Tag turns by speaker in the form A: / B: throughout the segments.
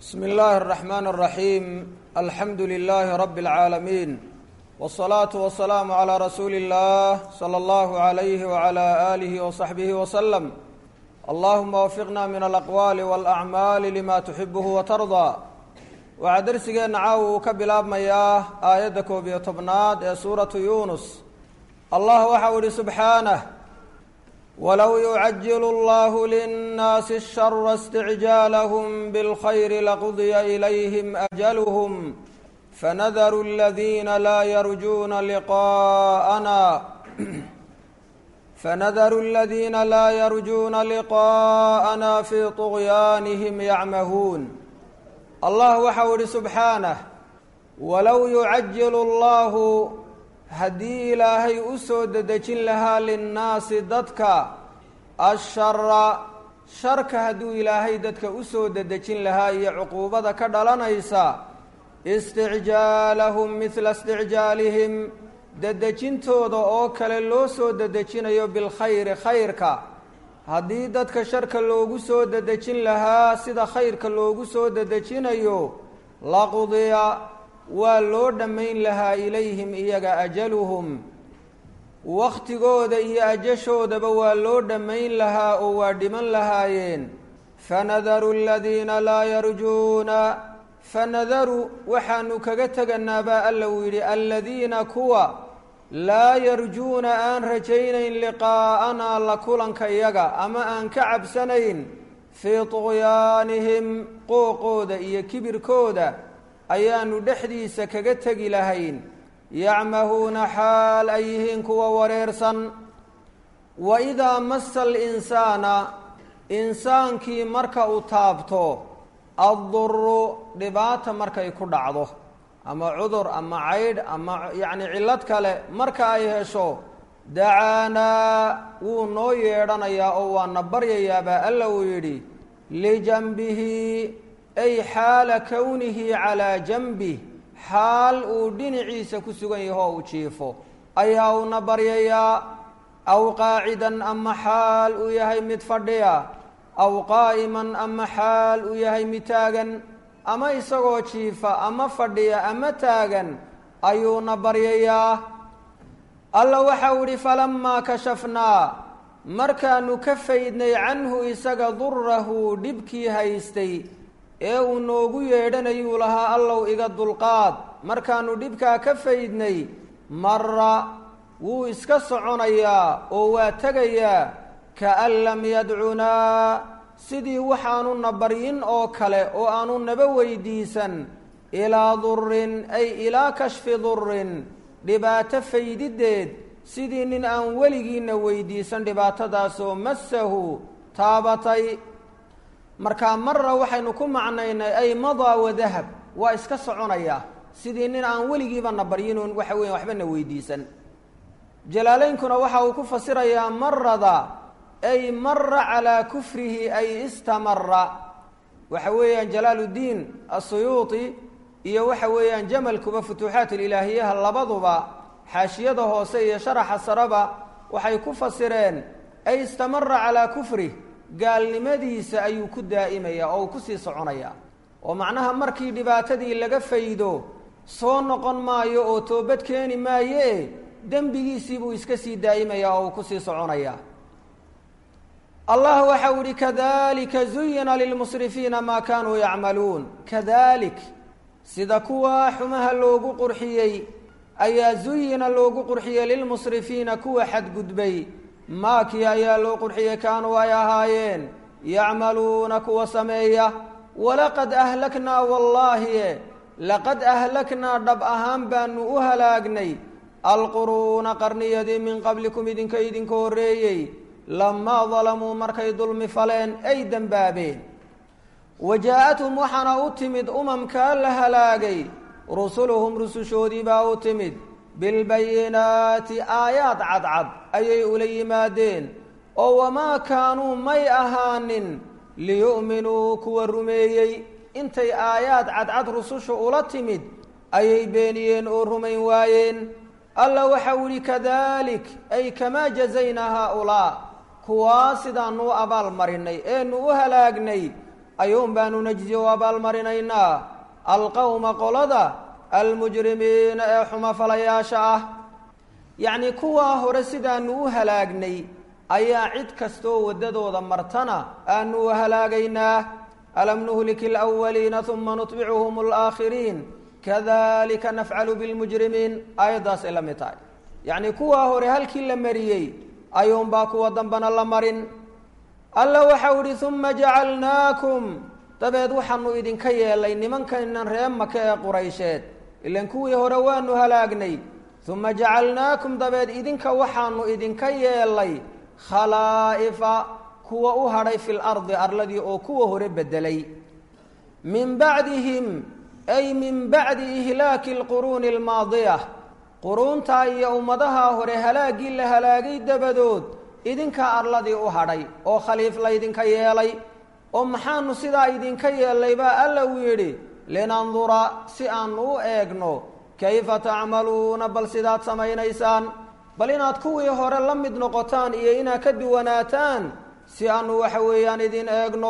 A: bsm اllahi الرحman الرaحيim alxamdu لlh rb العaalamiin والصlaaةu والسlاam عlى rasuuli الlah slى اllah عlyh وعlى آlih وصaxbih وsلم allahuma wfiqna min alaqwaali wاlأcmaali lima tuxibh وtarضى waxaa dersigeenna caawa uu ka bilaabmayaa aayadda koob iyo tobnaad ee suuratu yunus allah waxa uu ihi subxaanه wlow yucajil اllah lلnaasi الshara اsticjaalhm bاlkhayr laqudya ilayhm أjalhm fanadaru اladina laa yarjuna liqaءana fanadaru اladina laa yarjuna liqaءana fi طغyaanihim yacmahuun allah waxa uu ihi subxaanah walow yucajilu اllahu haddii ilaahay u soo dedejin lahaa linnaasi dadka ashara sharka hadduu ilaahay dadka u soo dedejin lahaa iyo cuquubada ka dhalanaysa isticjaalahum midla isticjaalihim dedejintooda oo kale loo soo dedejinayo bilkhayri khayrka haddii dadka sharka loogu soo dedejin lahaa sida khayrka loogu soo dedejinayo laqudiya waa loo dhammayn lahaa ilayhim iyaga ajaluhum wakhtigooda iyo ajashoodaba waa loo dhammayn lahaa oo waa dhiman lahaayeen fanadaru aladiina laa yarjuuna fanadaru waxaanu kaga teganaa baa alla uu yidhi aladiina kuwa laa yarjuuna aan rajaynayn liqaa'anaa la kulanka iyaga ama aan ka cabsanayn fii tuqyaanihim qooqooda iyo kibirkooda ayaanu dhexdiisa kaga tegi lahayn yacmahuuna xaal ay yihiin kuwa wareersan wa idaa masa alinsaana insaankii marka uu taabto adduru dhibaata markay ku dhacdo ama cudur ama caydh ama yacni cillad kale marka ay hesho dacaanaa wuu noo yeedhanayaa oo waana baryayaabaa alla uu yidhi lijanbihi ay xaala kownihi calaa janbih xaal uu dhinaciisa ku sugan yaho uu jiifo ayaa uuna baryayaa aw qaacidan ama xaal uu yahay mid fadhiya aw qaa'iman ama xaal uu yahay mid taagan ama isagoo jiifa ama fadhiya ama taagan ayuuna baryayaa alla waxa uu ihi falamaa kashafnaa markaanu ka faydnay canhu isaga durahu dhibkii haystay ee uu noogu yeedhanayuu lahaa allow iga dulqaad markaanu dhibkaa ka faydnay mara wuu iska soconayaa oo waa tegayaa kaan lam yadcunaa sidii waxaanuna baryin oo kale oo aanu naba weydiisan ilaa durin ay ilaa kashfi durin dhibaato faydideed sidii nin aan weligiina weydiisan dhibaatadaasoo massahu taabatay markaa mara waxaynu ku macnaynay ay madaa wadahab waa iska soconayaa sidii nin aan weligiibana baryinuun waxa weya waxbana weydiisan jalaalaynkuna waxa uu ku fasirayaa marada ay mara calaa kufrihi ay istamara waxa weeyaan jalaaluddiin asuyuuti iyo waxa weeyaan jamalkuba futuuxaat ililaahiyaha labaduba xaashiyada hoose iyo sharaxa saraba waxay ku fasireen ay istamara calaa kufrih gaalnimadiisa ayuu ku daa'imayaa oo uu kusii soconayaa oo macnaha markii dhibaatadii laga faydo soo noqon maayo oo toobad keeni maaye dembigiisii buu iska sii daa'imayaa oo uu kusii soconayaa allah waxa uu ihi kadalika zuyina lilmusrifiina maa kaanuu yacmaluun kadalik sida kuwa xumaha loogu qurxiyey ayaa zuyina loogu qurxiyey lilmusrifiina kuwa xadgudbay maakii ayaa loo qurxiyey kaanuu ay ahaayeen yacmaluuna kuwa sameeya walaqad ahlaknaa wallaahi laqad ahlaknaa dhab ahaan baanu u halaagnay alquruuna qarniyadii min qablikum idinka idinka horreeyey lamaa dalamuu markay dulmi faleen ay dembaabeen wa jaa-athum waxaana u timid umamkaa la halaagay rusuluhum rusushoodii baa u timid bilbayinaati aayaad cadcad ayay ula yimaadeen oo wamaa kaanuu may ahaanin liyu'minuu kuwa rumeeyey intay aayaad cadcad rususha ula timid ayay beeniyeen oo rumayn waayeen alla waxa u yihi kadalik ay kamaa jazaynaa haaulaa kuwaa sidaanu u abaal marinay eenu u halaagnay ayuun baanu najzi u abaalmarinaynaa alqowma qolada almujrimiina ee xumafalayaasha ah yacnii kuwaa hore sidaanu u halaagnay ayaa cid kastoo waddadooda martana aanu u halaagaynaa alam nuhliki alawaliina uma nutbicuhum alaakhiriin kadalika nafcalu bilmujrimiin aayaddaasay la mid tahay yacnii kuwaa hore halkii la mariyey ayuunbaa kuwa dambana la marin alla waxau idhi uma jacalnaakum dabeed waxaanu idinka yeelay nimankaynan ree maka ee quraysheed ilan kuwii hore waanu halaagnay uma jacalnaakum dabeed idinka waxaanu idinka yeelay khalaa'ifa kuwa u hadhay fi lardi arladii oo kuwa hore bedelay min bacdihim ay min bacdi ihlaaki alquruuni almaadiya quruuntaa iyo ummadaha hore halaaggii la halaagay dabadood idinkaa arladii u hadhay oo khaliif laydinka yeelay oo maxaanu sidaa idinka yeellay baa alla uu yidhi linandura si aanu u eegno kayfa tacmaluuna bal sidaad samaynaysaan bal inaad kuwii hore la mid noqotaan iyo inaad ka duwanaataan si aanu waxa weeyaan idin eegno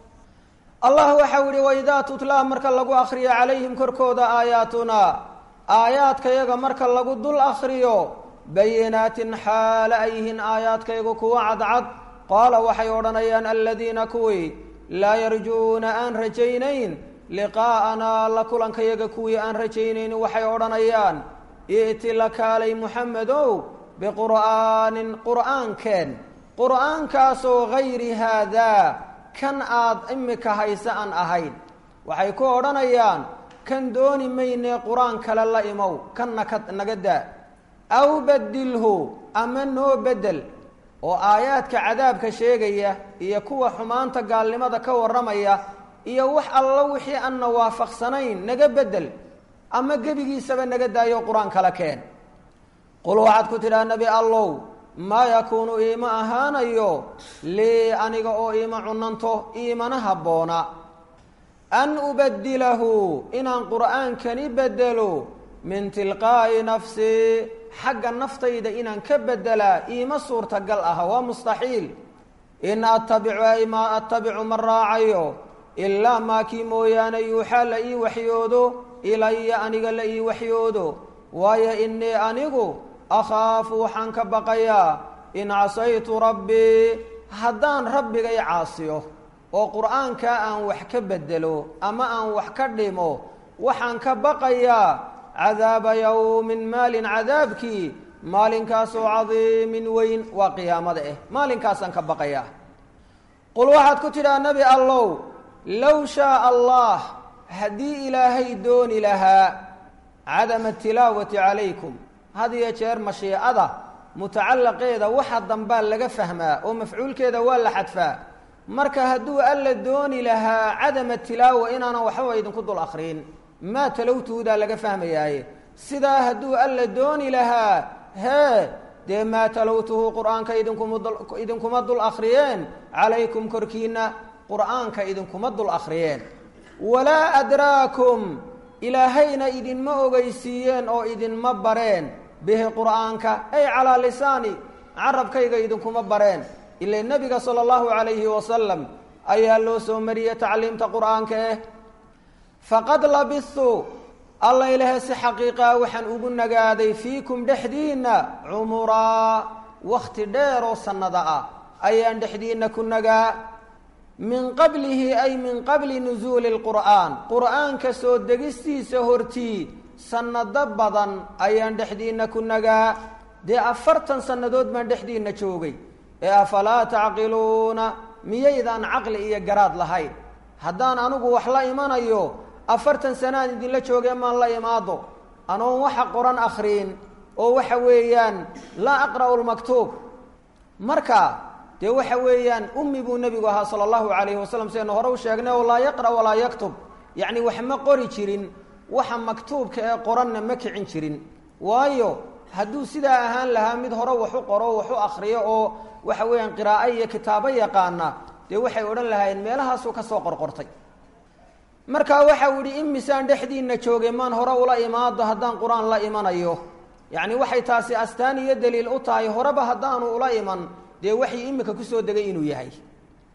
A: allah waxau yihi waidaa tutlaa marka lagu akriyo calayhim korkooda aayaatunaa aayaadkayaga marka lagu dul akriyo bayinaatin xaala ay yihiin aayaadkaygu kuwa cadcad qaala waxay odhanayaan aladiina kuwii laa yarjuuna aan rajaynayn liqaa'anaa la kulankayaga kuwii aan rajaynayn waxay odhanayaan i'ti la kaalay muxamedow biqur'aanin qur'aankeen qur'aankaasoo gayri haadaa kan aad imika hayse aan ahayn waxay ku odhanayaan kan dooni maynee qur-aan kale la imow kanna ka naga daa aw badilhu ama noo bedel oo aayaadka cadaabka sheegaya iyo kuwa xumaanta gaalnimada ka warramaya iyo wax alla wixii aanna waafaqsanayn naga bedel ama gebigiisaba naga daayo qur-aan kala keen qul waxaad ku tidhaha nebi allow maa yakuunu iima ahaanayo lii aniga oo iima cunanto iimana habboona an ubadilahu inaan qur'aankani bedelo min tilqaa'i nafsii xagga naftayda inaan ka bedelaa iima suurtagal ah waa mustaxiil in attabicu ay maa attabicu ma raacayo ilaa maa kii mooyaane yuuxaa la ii waxyoodo ilaya aniga la ii waxyoodo waayo innii anigu akhaafu waxaan ka baqayaa in casaytu rabbii haddaan rabbigay caasiyo oo qur'aankaa aan wax ka bedelo ama aan wax ka dhimo waxaan ka baqayaa cadaaba yowmin maalin cadaabkii maalinkaasoo cadiimin weyn waa qiyaamada ah maalinkaasaan ka baqayaa qul waxaad ku tidhaha nebi allow low shaaa allah haddii ilaahay dooni lahaa cadama tilaawati calaykum had iyo jeer mashiicada mutacallaqeeda waxa dambaa laga fahmaa oo mafcuulkeeda waa la xadfaa marka hadduu alla dooni lahaa cadama tilaawa inaanan waxbaba idinku dul akriin maa talowtuhudaa laga fahmayaaye sidaa hadduu alla dooni lahaa hee dee maa talowtuhu qur-aanka idinkuma idinkuma dul akhriyeen calaykum korkiina qur-aanka idinkuma dul akhriyeen walaa adraakum ilaahayna idinma ogeysiiyeen oo idinma bareen bihi qur'aanka ay calaa lisaani carabkayga idinkuma bareen ila nebiga sala allahu calayhi wasalam ayaa loo soo mariyey tacliimta qur'aanka eh faqad labistu alla ilahe si xaqiiqaa waxaan ugu nagaaday fiikum dhexdiinna cumuraa wakhti dheer oo sannada ah ayaan dhexdiinna ku nagaa min qablihi ay min qabli nusuuli lqur'aan qur'aanka soo degistiisa hortii sannado badan ayaan dhexdiinna ku nagaa dee afartan sannadood baan dhexdiinna joogay ee afalaa tacqiluuna miyaydaan caqli iyo garaad lahayn haddaan anigu wax la imanayo afartan sanaan idinla joogee maan la imaado anoon waxa qoran akhriin oo waxa weeyaan laa aqra'u lmaktuub marka dee waxa weeyaan ummi buu nebigu ahaa sala allahu calayhi wasalam sidaynu hore u sheegnay oo laa yaqra' walaa yaktub yacni wax ma qori jirin waxa maktuubka ee qoranna ma kicin jirin waayo hadduu sidaa ahaan lahaa mid hore waxu qoro waxu akriyo oo waxa weeyaan qiraa'o iyo kitaabo yaqaana dee waxay odhan lahaayeen meelahaasuu ka soo qorqortay markaa waxau yidhi in misaan dhexdiinna joogay maan hore ula imaado haddaan qur-aan la imanayo yacni waxay taasi astaan iyo daliil u tahay horeba haddaanu ula iman dee waxii imika kusoo degay inuu yahay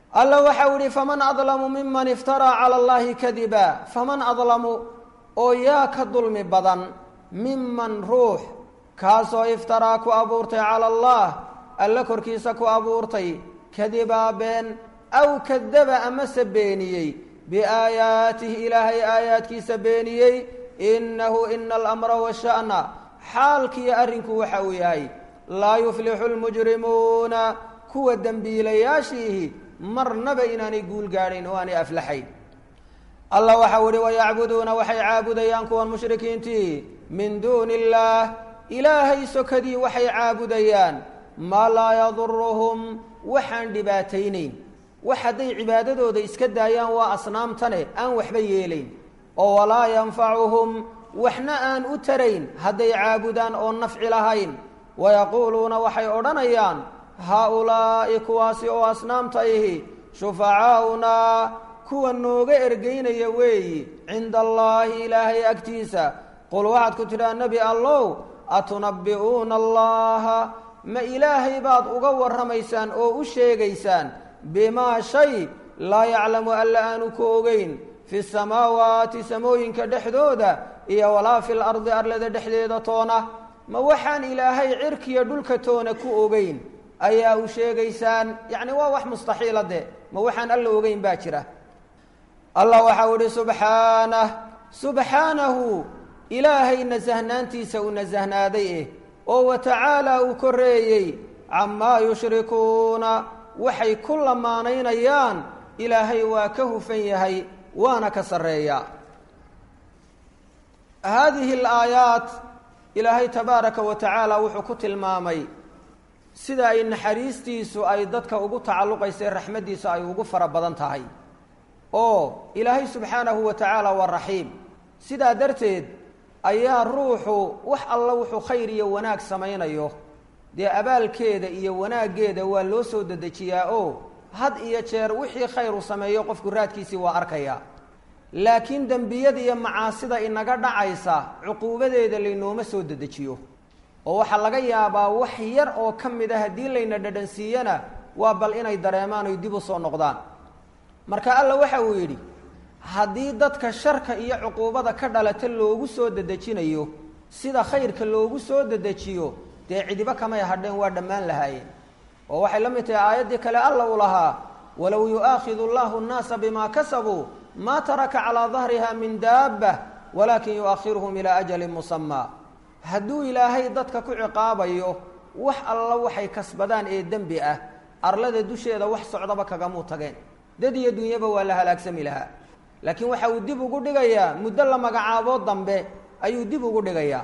A: alla waxau ihi faman adlamu miman iftaraa cala allahi kadiba faman adlamu oo yaa ka dulmi badan miman ruux kaasoo iftaraa ku abuurtay cala allah alla korkiisa ku abuurtay kadibaa been aw kadaba amase beeniyey biaayaatihi ilaahay aayaadkiisa beeniyey inahu ina alamra washa'na xaalkiiyo arrinku waxa uu yahay laa yuflixu lmujrimuuna kuwa dembiilayaashiihi marnaba inaanay guul gaadhayn oo aanay aflaxayn allah waxau ihi wayacbuduuna waxay caabudayaan kuwan mushrikiintii min duuni illaah ilaahay sokadii waxay caabudayaan maa laa yaduruhum waxaan dhibaataynayn wax hadday cibaadadooda iska daayaan waa asnaamtane aan waxba yeelayn oo walaa yanfacuhum waxna aan u tarayn hadday caabudaan oo nafci lahayn wayaquuluuna waxay odhanayaan haa-ulaa'i kuwaasi oo asnaamta ihi shufacaa'unaa kuwa nooga ergeynaya weeyi cinda allaahi ilaahay agtiisa qul waxaad ku tidhaa nebi allow atunabbi'uuna allaha ma ilaahay baad uga warramaysaan oo u sheegaysaan bimaa shay laa yaclamu alla aanu ku ogeyn fi samaawaati samooyinka dhexdooda iyo walaa fi lardi arlada dhexdeeda toona ma waxaan ilaahay cirkiya dhulka toona ku ogeyn ayaa u sheegaysaan yacni waa wax mustaxiila de ma waxaan alla ogeyn baa jira allah waxau ihi subxaanah subxaanahu ilaahay nasahnaantiisa uu nasahnaaday eh oo wa tacaalaa uu koreeyey camaa yushrikuuna waxay ku lamaanaynayaan ilaahay waa ka hufan yahay waana ka sarreeyaa haadihi alaayaat ilaahay tabaaraka wa tacaala wuxuu ku tilmaamay sida ay naxariistiisu ay dadka ugu tacalluqaysa raxmaddiisu ay ugu fara badan tahay oo ilaahay subxaanahu wa tacaala waa raxiim sidaa darteed ayaa ruuxu wax alla wuxuu khayr iyo wanaag samaynayo dee abaalkeeda iyo wanaaggeeda waa loo soo dedejiyaa oo had iyo jeer wixii khayr uu sameeyo qofku raadkiisii waa arkayaa laakiin dembiyada iyo macaasida inaga dhacaysa cuquubadeeda laynooma soo dedejiyo oo waxaa laga yaabaa wax yar oo ka mid a haddii layna dhadhansiiyana waa bal inay dareemaan oy dib u soo noqdaan marka alla waxa uu yidhi haddii dadka sharka iyo cuquubada ka dhalata loogu soo dedejinayo sida khayrka loogu soo dedejiyo dee cidibo kamay hadheen waa dhammaan lahaayeen oo waxay la mid tahay aayaddii kale alla uu lahaa walow yu'aakhidu allahu nnaasa bimaa kasabuu maa taraka calaa dahriha min daabba walaakin yu'akhiruhum ilaa ajalin musamaa hadduu ilaahay dadka ku ciqaabayo wax alla waxay kasbadaan ee dembi ah arlada dusheeda wax socdaba kagamuu tageen dad iyo dunyaba waa la halaagsami lahaa laakiin waxa uu dib ugu dhigayaa muddo la magacaabo dambe ayuu dib ugu dhigayaa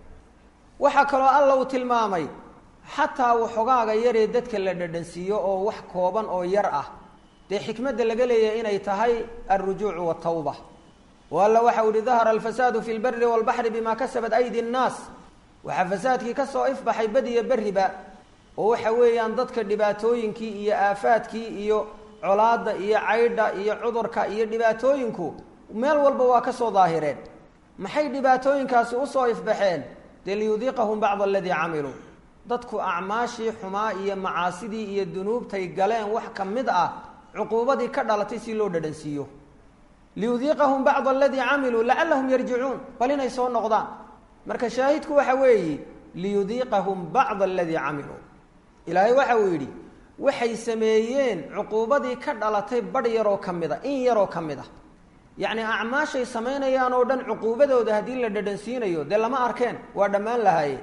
A: waxaa kaloo alla uu tilmaamay xataa waxogaaga yaree dadka la dhadhansiiyo oo wax kooban oo yar ah dee xikmadda laga leeyahay inay tahay alrujuucu waltawba oo alla waxa u yihi dahara alfasaadu fi lberi walbaxri bima kasabat aydi nnaas waxaa fasaadkii ka soo ifbaxay badiyo berriba oo waxa weeyaan dadka dhibaatooyinkii iyo aafaadkii iyo colaadda iyo caydha iyo cudurka iyo dhibaatooyinku meel walba waa ka soo daahireen maxay dhibaatooyinkaasi usoo ifbaxeen dee liyudiiqahum bacda aladii camiluu dadku acmaashii xumaa iyo macaasidii iyo dunuubtay galeen wax ka mid ah cuquubadii ka dhalatay si loo dhadhansiiyo liyudiiqahum bacda aladii camiluu lacallahum yarjicuun bal inay soo noqdaan marka shaahidku waxa weeye liyudiiqahum bacda aladii camiluu ilaahay waxa uu yidhi waxay sameeyeen cuquubadii ka dhalatay badh yaroo ka mid a in yaroo ka mid a yacni acmaashay samaynayaan oo dhan cuquubadooda haddii la dhadhansiinayo dee lama arkeen waa dhammaan lahaayeen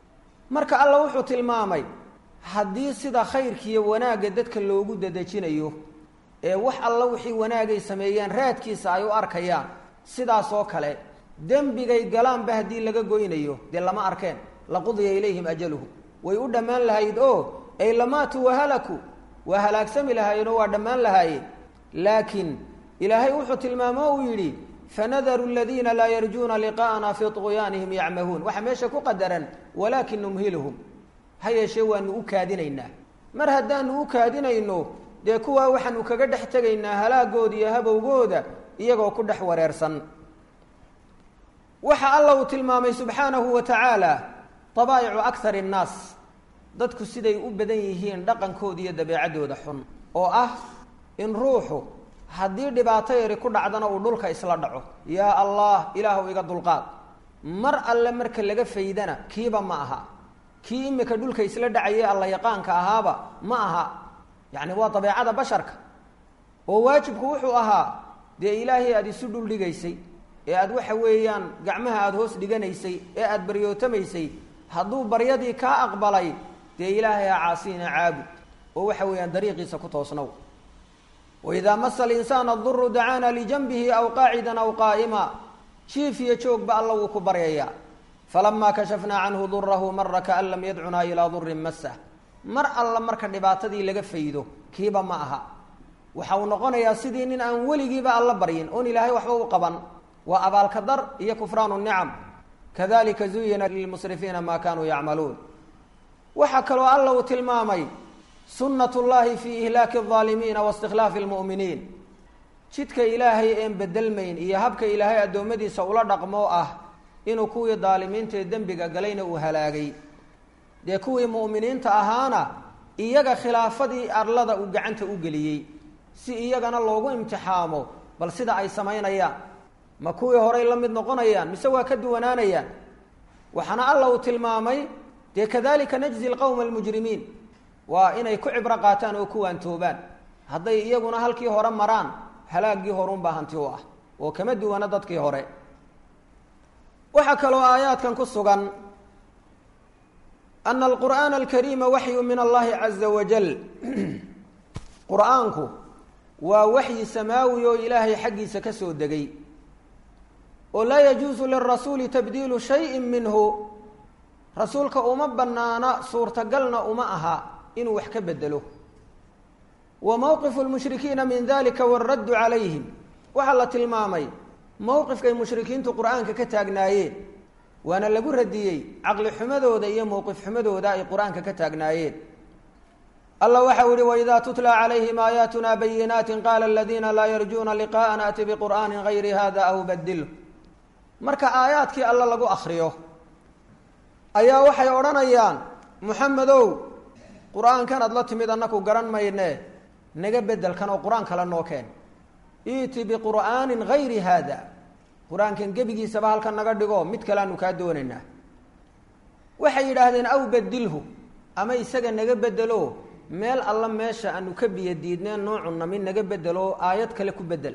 A: marka alla wuxuu tilmaamay haddii sida khayrkiiyo wanaagga dadka loogu dadejinayo ee wax alla wixii wanaagay sameeyeen raadkiisa ay u arkayaan sidaas oo kale dembigay galaanba haddii laga goynayo dee lama arkeen laqudiya ilayhim ajaluhu way u dhammaan lahayd oo ay lamaatuu wahalaku waa halaagsami lahaayeenoo waa dhammaan lahaayeen laakiin ilaahay wuxuu tilmaamo uu yidhi fanadaru aladiina laa yarjuuna liqaa'ana fii طugyaanihim yacmahuun waxaa meesha ku qadaran walaakin numhiluhum ha yeeshee waanu u kaadinaynaa mar haddaanu u kaadinayno dee kuwaa waxaanu kaga dhex tegaynaa halaagooda iyo habowgooda iyagoo ku dhex wareersan waxa alla uu tilmaamay subxaanahu wa tacaala dabaa'icu akar innaas dadku siday u badan yihiin dhaqankooda iyo dabeecaddooda xun oo ah in ruuxu haddii dhibaato yari ku dhacdana uu dhulka isla dhaco yaa allah ilaahu iga dulqaad mar alle marka laga faydana kiiba ma aha kii imika dhulka isla dhacayay alla yaqaanka ahaaba ma aha yacni waa dabeecada basharka oo waajibku wuxuu ahaa dee ilaahay aada isu dhul dhigaysay ee aada waxa weeyaan gacmaha aada hoos dhiganaysay ee aada baryootamaysay hadduu baryadii kaa aqbalay dee ilaahay ha caasina caabud oo waxa weeyaan dariiqiisa ku toosnow waidaa masa alinsaana aduru dacaana lijanbihi aw qaacidan aw qaa'ima jiif iyo joogba alla wuu ku baryayaa falamaa kashafnaa canhu durahu mara kaan lam yadcunaa ilaa durin masah mar alla marka dhibaatadii laga faydo kiiba ma aha waxa uu noqonayaa sidii nin aan weligiiba alla baryin oon ilaahay waxba u qaban waa abaalka dar iyo kufraanu nicam kadalika zuyina lilmusrifiina maa kanuu yacmaluun waxaa kaloo alla uu tilmaamay sunat llahi fi ihlaaki alaalimiina wa istikhlaafi almu'miniin jidka ilaahay een bedelmayn iyo habka ilaahay addoommadiisa ula dhaqmoo ah inuu kuwii daalimiintaee dembiga galayna uu halaagay dee kuwii mu'miniinta ahaana iyaga khilaafadii arlada uu gacanta u geliyey si iyagana loogu imtixaamo bal sida ay samaynayaan ma kuwii horay la mid noqonayaan mise waa ka duwanaanayaan waxaana alla uu tilmaamay dee kadalika najzi lqowma almujrimiin waa inay ku cibro qaataan oo ku waantoobaan hadday iyaguna halkii hore maraan halaaggii horuunbaa hanti u ah oo kama duwana dadkii hore waxaa kaloo aayaadkan ku sugan ana alqur'aana alkariima waxyu min allahi caza wajal qur-aanku waa waxyi samaawi oo ilaahay xaggiisa ka soo degay oo laa yajuusu lirasuuli tabdiilu shayin minhu rasuulka uma banaana suurtagalna uma aha inuu wax ka bedelo wa mowqifu lmushrikiina min dalika waaraddu calayhim waxaa la tilmaamay mowqifkay mushrikiintu qur-aanka ka taagnaayeen waana lagu radiyey caqli xumadooda iyo mowqif xumadooda ay qur-aanka ka taagnaayeen alla waxa u ihi waidaa tutla calayhim aayaatuna bayinaati qaala aladiina laa yarjuuna liqaءana ati biqur'aani gayri hada aw badilhu marka aayaadkii alla lagu akriyo ayaa waxay odhanayaan muxamedow qur-aankan aad la timid annaku garan mayne naga bedelkan oo qur-aan kale noo keen iti biqur'aanin gayri haada qur-aankan gebigiisaba halkan naga dhigo mid kale aanu kaa doonaynaa waxay yidhaahdeen aw bedilhu ama isaga naga bedelo meel alla meesha aanu ka biyo diidneen noocunna mid naga bedelo aayad kale ku bedel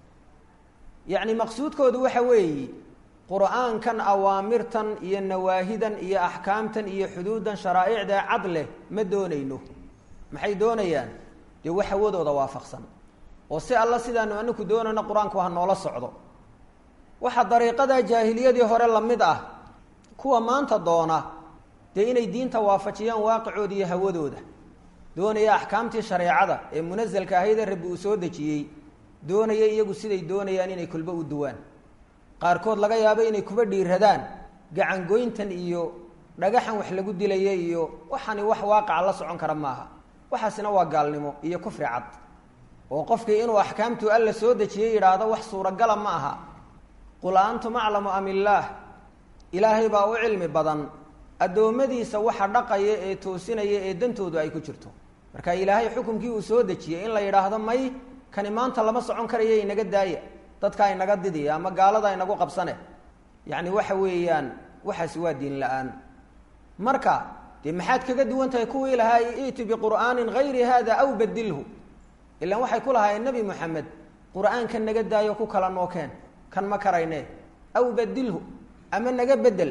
A: yacni maqsuudkoodu waxa weeyi qur-aankan awaamirtan iyo nawaahidan iyo axkaamtan iyo xuduudan sharaa'icda cad leh ma doonayno maxay doonayaan dee wax hawadooda waafaqsan oo si alla sidaanu anaku doonayno qur-aanku ha noola socdo waxaa dariiqada jaahiliyadii hore la mid ah kuwa maanta doona dee inay diinta waafajiyaan waaqicooda iyo hawadooda doonaya axkaamtii shareecada ee munasalka ahaydee rabbi uu soo dejiyey doonaya iyagu siday doonayaan inay kulba u duwaan qaarkood laga yaabo inay kuba dhiiradaan gacangoyntan iyo dhagaxan wax lagu dilaya iyo waxani wax waaqaca la socon kara maaha waxaasina waa gaalnimo iyo kufri cad oo qofkii inuu axkaamtu alla soo dejiyey yidhaahdo wax suuragala ma aha qul antum aclamu am illaah ilaahay baa u cilmi badan addoommadiisa waxa dhaqaya ee toosinaya ee dantoodu ay ku jirto marka ilaahay xukumkii uu soo dejiyey in la yidhaahdo may kani maanta lama socon karayo inaga daaya dadka inaga didiya ama gaalada inagu qabsane yacni waxa weeyaan waxaasi waa diin la-aan marka dee maxaad kaga duwan tahay kuwii lahaa iti biqur'aanin gayri hada aw badilhu ilaan waxay ku lahaayeen nebi moxamed qur-aanka naga daayo ku kala nookeen kan ma karayne aw badilhu ama naga bedel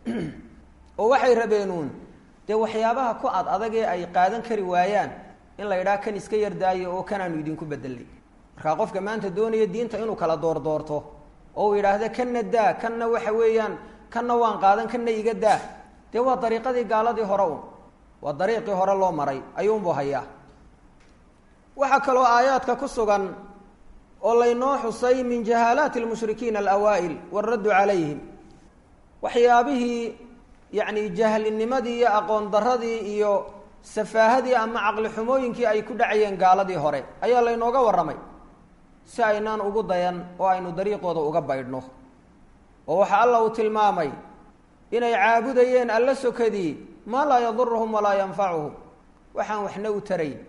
A: oo waxay rabeenuun dee waxyaabaha ku ad adagee ay qaadan kari waayaan in la yidhaha kan iska yardaayo oo kanaanu idinku bedelnay markaa qofka maanta doonaya diinta inuu kala doordoorto oo uu yidhaahda kanna daa kanna waxa weeyaan kanna waan qaadan kanna iga daa dee waa dariiqadii gaaladii hore un waa dariiqii hore loo maray ayuunbuu hayaa waxaa kaloo aayaadka ku sugan oo laynoo xusay min jahaalaati almushrikiina alawaa'il waaraddu calayhim waxyaabihii yacni jahlinimadii iyo aqoon daradii iyo safaahadii ama caqli xumooyinkii ay ku dhacayeen gaaladii hore ayaa laynooga warramay si aynaan ugu dayan oo aynu dariiqooda uga baydhno oo waxa alla uu tilmaamay inay caabudayeen alla sokadii maa laa yaduruhum walaa yanfacuhum waxaan waxna u tarayn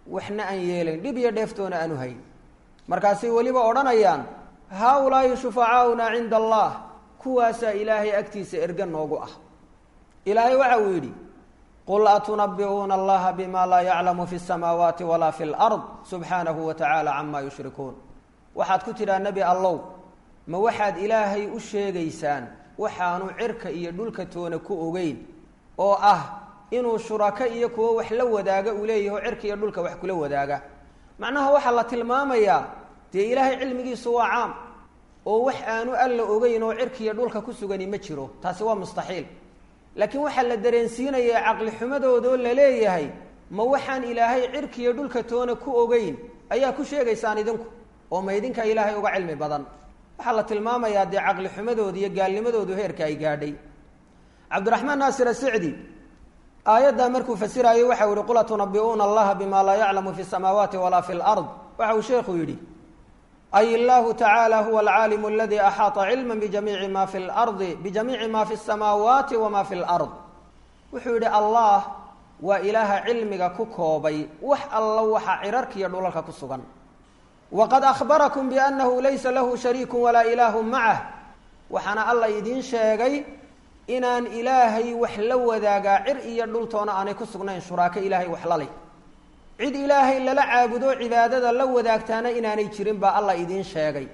A: waxna aan yeelayn dhib iyo dheeftoona aanu hayn markaasay weliba odhanayaan haa-ulaahi shufacaauna cinda allah kuwaasaa ilaahay agtiisa erga noogu ah ilaahay waxa uu yidhi qul atunabi'uuna allaha bima laa yaclamu fi samaawaati walaa fi lard subxaanahu wa tacaala camaa yushrikuun waxaad ku tidhaa nebi allow ma waxaad ilaahay u sheegaysaan waxaanu cirka iyo dhulka toona ku ogeyn oo ah inuu shurako iyo kuwo wax la wadaaga uu leeyaho cirka iyo dhulka wax kula wadaaga macnaha waxaa la tilmaamayaa dee ilaahay cilmigiisu waa caam oo wax aanu alla ogeyn oo cirka iyo dhulka ku sugani ma jiro taasi waa mustaxiil laakiin waxaa la dareensiinaya caqli xumadoodoo la leeyahay ma waxaan ilaahay cirka iyo dhulka toona ku ogeyn ayaa ku sheegaysaan idinku oo ma idinka ilaahay uga cilmi badan waxaa la tilmaamayaa dee caqli xumadooda iyo gaalnimadoodu heerka ay gaadhay cabdiraxmaan naasir asicdi aayaddaa markuu fasiraayo waxau yihi qul atunabi'uuna allaha bima laa yaclamu fi samaawaati walaa fi lard waxa uu sheekhu yidhi ay illahu tacaala huwa alcaalimu aladi axaata cilma bijamiici ma fi lardi bijamiici ma fi samaawaati wama fi lard wuxuu yidhi allah waa ilaaha cilmiga ku koobay wax alla waxa cirarka iyo dhulalka ku sugan waqad ahbarakum biannahu laysa lahu shariiku walaa ilaahu macah waxaana alla idiin sheegay inaan ilaahay wax la wadaagaa cir iyo dhultoona aanay ku sugnayn shuraako ilaahay wax laleh cid ilaahay lala caabudo cibaadada la wadaagtaana inaanay jirin baa alla idiin sheegay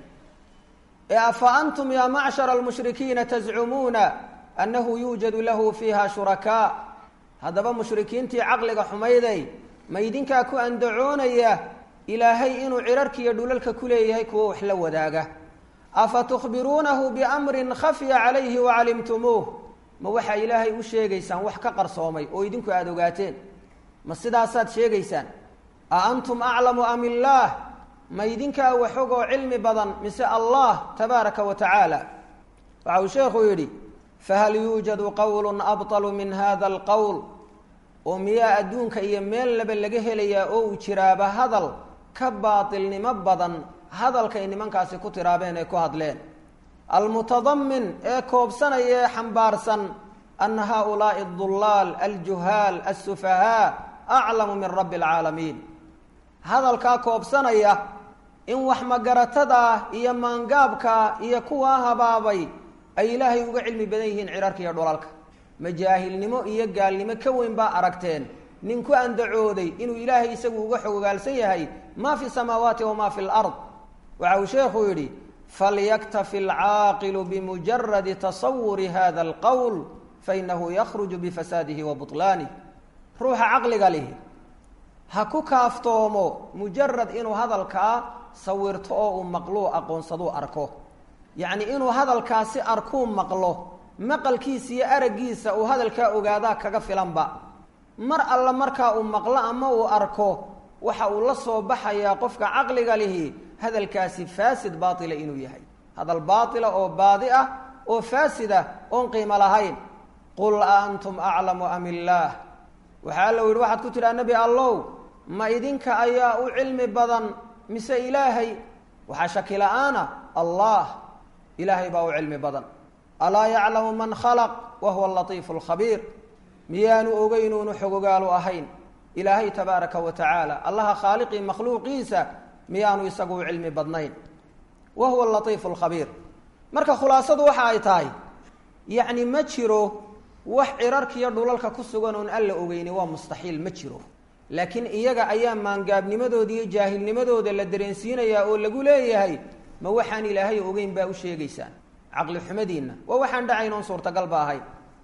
A: ee afa antum yaa macshara almushrikiina tazcumuuna annahu yuujadu lahu fiiha shurakaa haddaba mushrikiintii caqliga xumayday ma idinkaa ku andacoonaya ilaahay inuu cirarkiiyo dhulalka ku leeyahay kuwo wax la wadaaga afa tukhbiruunahu biamrin khafya calayhi wacalimtumuuh ma waxaa ilaahay u sheegaysaan wax ka qarsoomay oo idinku aada ogaateen ma sidaasaad sheegaysaan a antum aclamu am illaah ma idinkaa waxogoo cilmi badan mise allah tabaaraka wa tacaala waxa uu sheekhu yidhi fahal yuujadu qowlun abطalu min hada alqowl oo miyaa adduunka iyo meel laba laga helayaa oo uu jiraaba hadal ka baatilnimo badan hadalkay nimankaasi ku tiraabeen ee ku hadleen almutadamin ee koobsanaya ee xambaarsan ana haulaai adulaal aljuhaal alsufahaa aclamu min rabbi alcaalamiin hadalkaa koobsanaya in wax magaratada iyo maangaabka iyo kuwaa habaabay ay ilaahay uga cilmi badan yihiin cirarka iyo dhulalka majaahilnimo iyo gaalnimo ka weyn baa aragteen nin ku andacooday inuu ilaahay isagu uga xogogaalsan yahay ma fi samaawaati wama fi lard waxa uu sheekhu yidhi falyaktafi alcaaqilu bimujaradi tasawuri hada alqowl fainahu yakhruju bifasaadihi wa buطlaanih ruuxa caqliga lihi ha ku kaaftoomo mujarad inuu hadalkaa sawirto oo uu maqluu aqoonsaduu arko yacni inuu hadalkaasi arkuu maqlo maqalkiisa iyo araggiisa uu hadalkaa ogaadaa kaga filanba mar alla markaa uu maqlo ama uu arko waxa uu la soo baxayaa qofka caqliga lihi hadalkaasi faasid baatila inuu yahay hadal baatila oo baadi ah oo faasid ah oon qiimo lahayn qul a antum aclamu am illaah waxaa alla yidhi waxaad ku tidhaha nebi allow ma idinka ayaa u cilmi badan mise ilaahay waxaa shaki la-aana allah ilaahay baa u cilmi badan alaa yaclamu man khalaq wa huwa alatiifu alkhabiir miyaanu ogeynuunu xogogaalu ahayn ilaahay tabaaraka wa tacaala allaha khaaliqii makhluuqiisa miyaanu isagu u cilmi badnayn wa huwa alatiifu alkhabiir marka khulaasadu waxa ay tahay yacni ma jiro wax cirarkiiyo dhulalka ku sugan oon alla ogeyni waa mustaxiil ma jiro laakiin iyaga ayaa maangaabnimadooda iyo jaahilnimadooda la dareensiinayaa oo lagu leeyahay ma waxaan ilaahay ogeyn baa u sheegaysaan caqli xumadiinna waa waxaan dhacayn oon suurtagal ba ahayn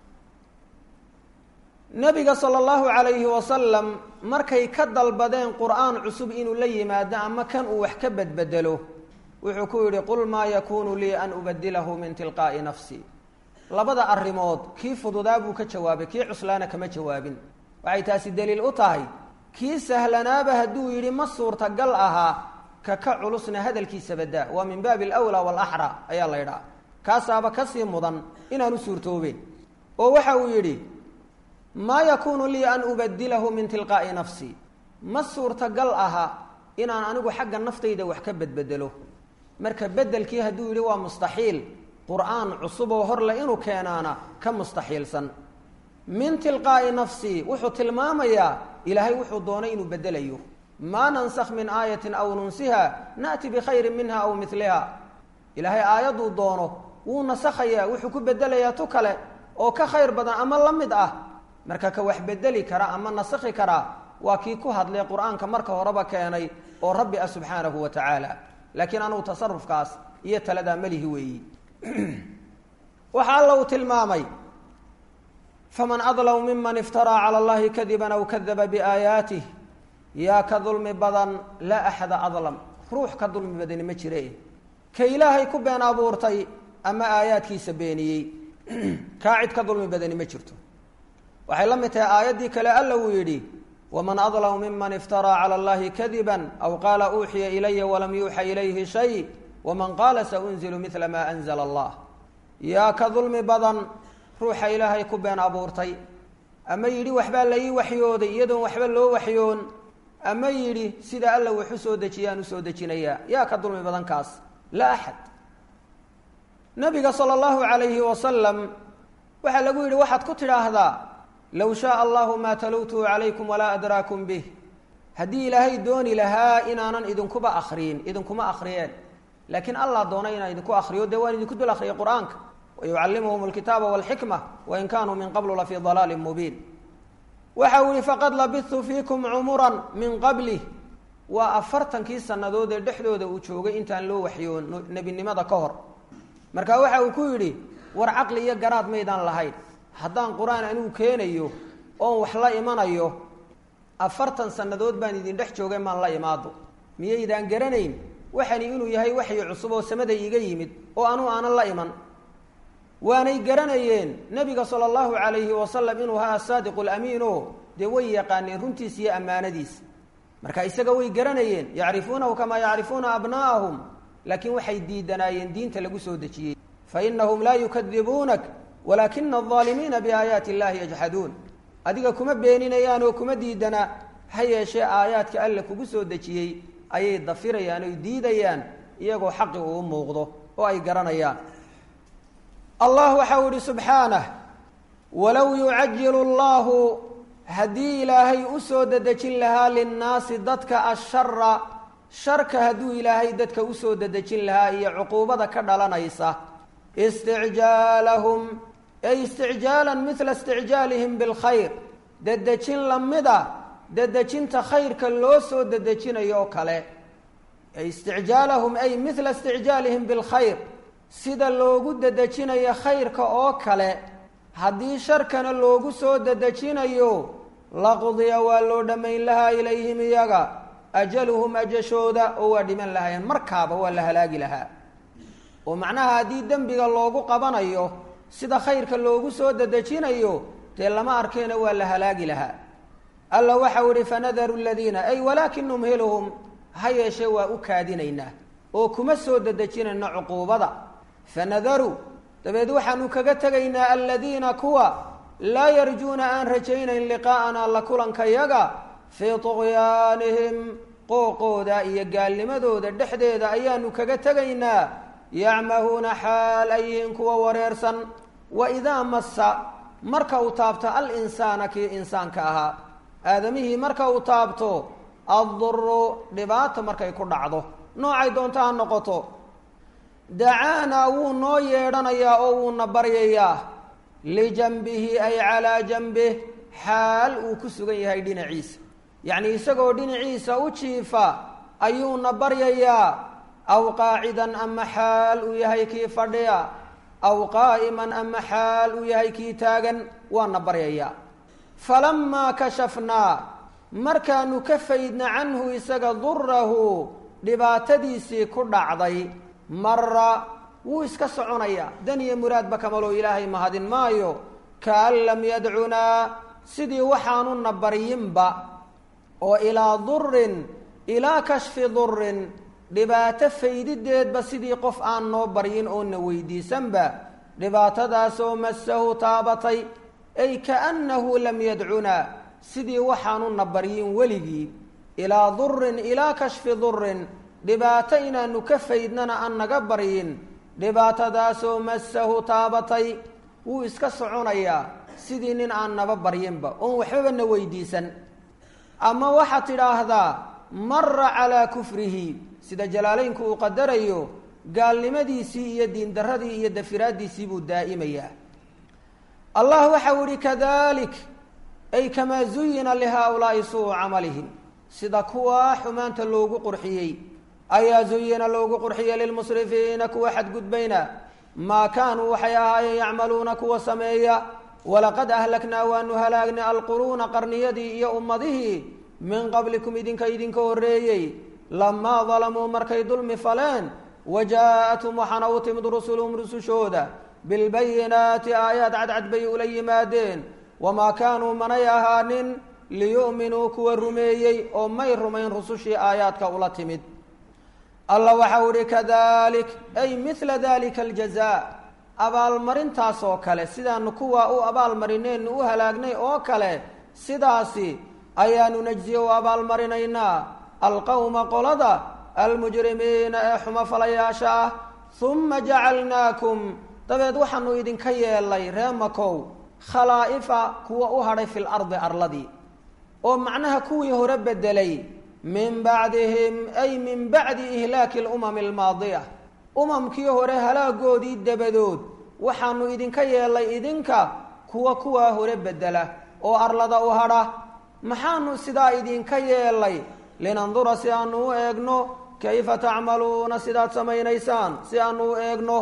A: nabiga sala allahu calayhi wasalam markay ka dalbadeen qur-aan cusub inuu la yimaado ama kan uu wax ka bedbedelo wuxuu ku yidhi qul maa yakuunu lii an ubadilahu min tilqaa'i nafsi labada arrimood kii fududaa buu ka jawaabay kii cuslaana kama jawaabin waxay taasi daliil u tahay kii sahlanaaba hadduu yidhi ma suurtagal ahaa ka ka culusna hadalkiisa badaa waa min baabi alwlaa waalaxra ayaa la ydhaha kaasaaba kasii mudan inaanu suurtoobeen oo waxa uu yidhi maa yakuunu lii an ubadilahu min tilqaa'i nafsi ma suurtagal aha inaan anigu xagga naftayda wax ka bedbedelo marka bedelkii hadduu yidhi waa mustaxiil qur-aan cusub oo horle inuu keenaana ka mustaxiilsan min tilqaa'i nafsi wuxuu tilmaamayaa ilaahay wuxuu doonay inuu bedelayo maa nansakh min aayatin aw nunsiha na'ti bikhayrin minha aw miliha ilaahay aayadduu doono wuu nasakhayaa wuxuu ku bedelayaa tu kale oo ka khayr badan ama la mid ah marka ka wax bedeli kara ama nasakhi karaa waa kii ku hadlay qur-aanka marka horeba keenay oo rabbi ah subxaanahu wa tacaala laakiin anugu tasarufkaas iyo taladaa melihi weeyi waxa alla uu tilmaamay faman adlamu miman iftaraa cala allahi kadiban aw kadaba biaayaatih yaa ka dulmi badan laa axada adlam ruux ka dulmi badani ma jire ka ilaahay ku been abuurtay ama aayaadkiisa beeniyey kaa cid ka dulmi badani ma jirto waxay la mid tahay aayaddii kale alla uu yidhi waman adlamu miman iftaraa cala allahi kadiban aw qaala uuxiya ilaya walam yuuxa ilayhi shay waman qaala saunzilu midla maa anzala allah yaa ka dulmi badan ruuxa ilaahay ku been abuurtay ama yidhi waxbaa la ii waxyooday iyadoon waxba loo waxyoon ama yidhi sida alla wax u soo dejiyaan usoo dejinayaa yaa ka dulmi badan kaas laa axad nabiga sala allahu calayhi wasalam waxaa lagu yidhi waxaad ku tidhaahdaa low shaaa allahu maa talowtuhu calaykum walaa adraakum bih haddii ilaahay dooni lahaa inaanan idinkuba akriyin idinkuma akriyeen laakiin allah doonay inaan idinku akriyo dee waan idinku dul akriyay qur-aanka wayucallimuhum alkitaaba walxikma wain kaanuu min qablu lafii dalaalin mubiin waxa uu yihi faqad labidtu fiikum cumuran min qablih waa afartankii sannadood ee dhexdooda uu joogay intaan loo waxyoon nebinimada ka hor marka waxa uu ku yidhi war caqli iyo garaad maydaan lahayn haddaan qur-aan anigu keenayo oon wax la imanayo afartan sannadood baan idin dhex joogay maan la imaado miyaydaan garanayn waxani inuu yahay waxyi cusub oo samada iiga yimid oo anuu aanan la iman waanay garanayeen nebiga sala allahu calayhi wasalam inuu ahaa asaadiqu lamiin o dee way yaqaaneen runtiisa iyo ammaanadiisa marka isaga way garanayeen yacrifuunahu kamaa yacrifuuna abnaa'ahum laakiin waxay diidanaayeen diinta lagu soo dejiyey fainahum laa yukadibuunak walaakina aldaalimiina biaayaati illahi yajxaduun adiga kuma beeninayaan oo kuma diidana ha yeeshee aayaadka alle kugu soo dejiyey ayay dafirayaan oy diidayaan iyagoo xaqi uu muuqdo oo ay garanayaan allah waxau ihi subxaanah walow yucajilu allahu haddii ilaahay u soo dedejin lahaa linnaasi dadka ashara sharka hadduu ilaahay dadka usoo dedejin lahaa iyo cuquubada ka dhalanaysa isticjaalahum ay isticjaalan midla isticjaalihim bilkhayr dedejin lamida dedejinta khayrka loo soo dedejinayo oo kale isticjaalahum ay midla isticjaalihim bilkhayr sida loogu dedejinayo khayrka oo kale haddii sharkana loogu soo dedejinayo laqdiya waa loo dhammayn lahaa ilayhim iyaga ajaluhum ajashooda oo waa dhiman lahaayeen markaaba waa la halaagi lahaa oo macnaha haddii dembiga loogu qabanayo sida khayrka loogu soo dedejinayo dee lama arkeena waa la halaagi lahaa alla waxau ihi fanadaru ladiina ay walaakin numhiluhum ha yeeshee waa u kaadinaynaa oo kuma soo dedejinayna cuquubada fanadaru dabeed waxaanu kaga tegaynaa aladiina kuwa laa yarjuuna aan rajaynayn liqaa'ana la kulankayaga fii tuqyaanihim qooqooda iyo gaalnimadooda dhexdeeda ayaanu kaga tegaynaa yacmahuuna xaal ay yihiin kuwa wareersan wa idaa massa marka uu taabto al insaana kii insaanka ahaa aadamihii marka uu taabto adduru dhibaato markay ku dhacdo noocay doonto ha noqoto dacaanaa wuu noo yeedhanayaa oo wuuna baryayaa lijanbihi ay calaa janbih xaal uu ku sugan yahay dhinaciisa yacnii isagoo dhinaciisa u jiifa ayuuna baryayaa aw qaacidan ama xaal uu yahay kii fadhiya aw qaa'iman ama xaal uu yahay kii taagan waana baryayaa falamaa kashafnaa markaanu ka faydna canhu isaga durahu dhibaatadiisii ku dhacday mara wuu iska soconayaa dan iyo muraadba kamaloo ilaahay mahadin maayo kaan lam yadcunaa sidii waxaanuna baryinba oo ilaa durin ilaa kashfi durin dhibaato faydideedba sidii qof aan noo baryin oona weydiisanba dhibaatadaasoo masahu taabatay ay kaannahu lam yadcunaa sidii waxaanuna baryin weligii ilaa durin ilaa kashfi durin dhibaato inaanu ka faydnana aan naga baryin dhibaatadaasoo masahu taabatay wuu iska soconayaa sidii nin aan naba baryinba oon waxbaba na weydiisan ama waxaad tidhaahdaa mara calaa kufrihi sida jalaalaynku uu qadarayo gaalnimadiisii iyo diindaradii iyo dafiraaddiisii buu daa'imayaa allah waxau ihi kadalik ay kamaa zuyina lihaaulaa'i suu camalihim sida kuwaa xumaanta loogu qurxiyey ayaa zuyina loogu qurxiyey lilmusrifiina kuwa xadgudbayna maa kaanuu waxay ahaayeen yacmaluuna kuwa sameeya walaqad ahlaknaa waanu halaagnay alquruuna qarniyadii iyo ummadihii min qablikum idinka idinka horreeyey lamaa dalamuu markay dulmi faleen wajaa'athum waxaana u timid rusuluhum rusushooda bilbayinaati aayaad cadcad bay ula yimaadeen wamaa kaanuu manay ahaanin liyu'minuu kuwa rumeeyey oo may rumayn rusushii aayaadka ula timid alla waxau ihi kadalik ay mila dalika aljazaa abaalmarintaas oo kale sidaanu kuwa u abaalmarinaynu u halaagnay oo kale sidaasi ayaanu najziye u abaalmarinaynaa alqowma qolada almujrimiina ee xumo falayaasha ah huma jacalnaakum dabeed waxaanu idinka yeelay ree makow khalaa'ifa kuwa u hadhay fil ardi arladii oo macnaha kuwii hore bedelay min bacdihim ay min bacdi ihlaaki alumami almaadiya umamkii hore halaagoodii dabadood waxaanu idinka yeelay idinka kuwa kuwaa hore bedela oo arlada u hadha maxaanu sidaa idinka yeelay linandura si aanu u eegno kayfa tacmaluuna sidaad samaynaysaan si aanu u eegno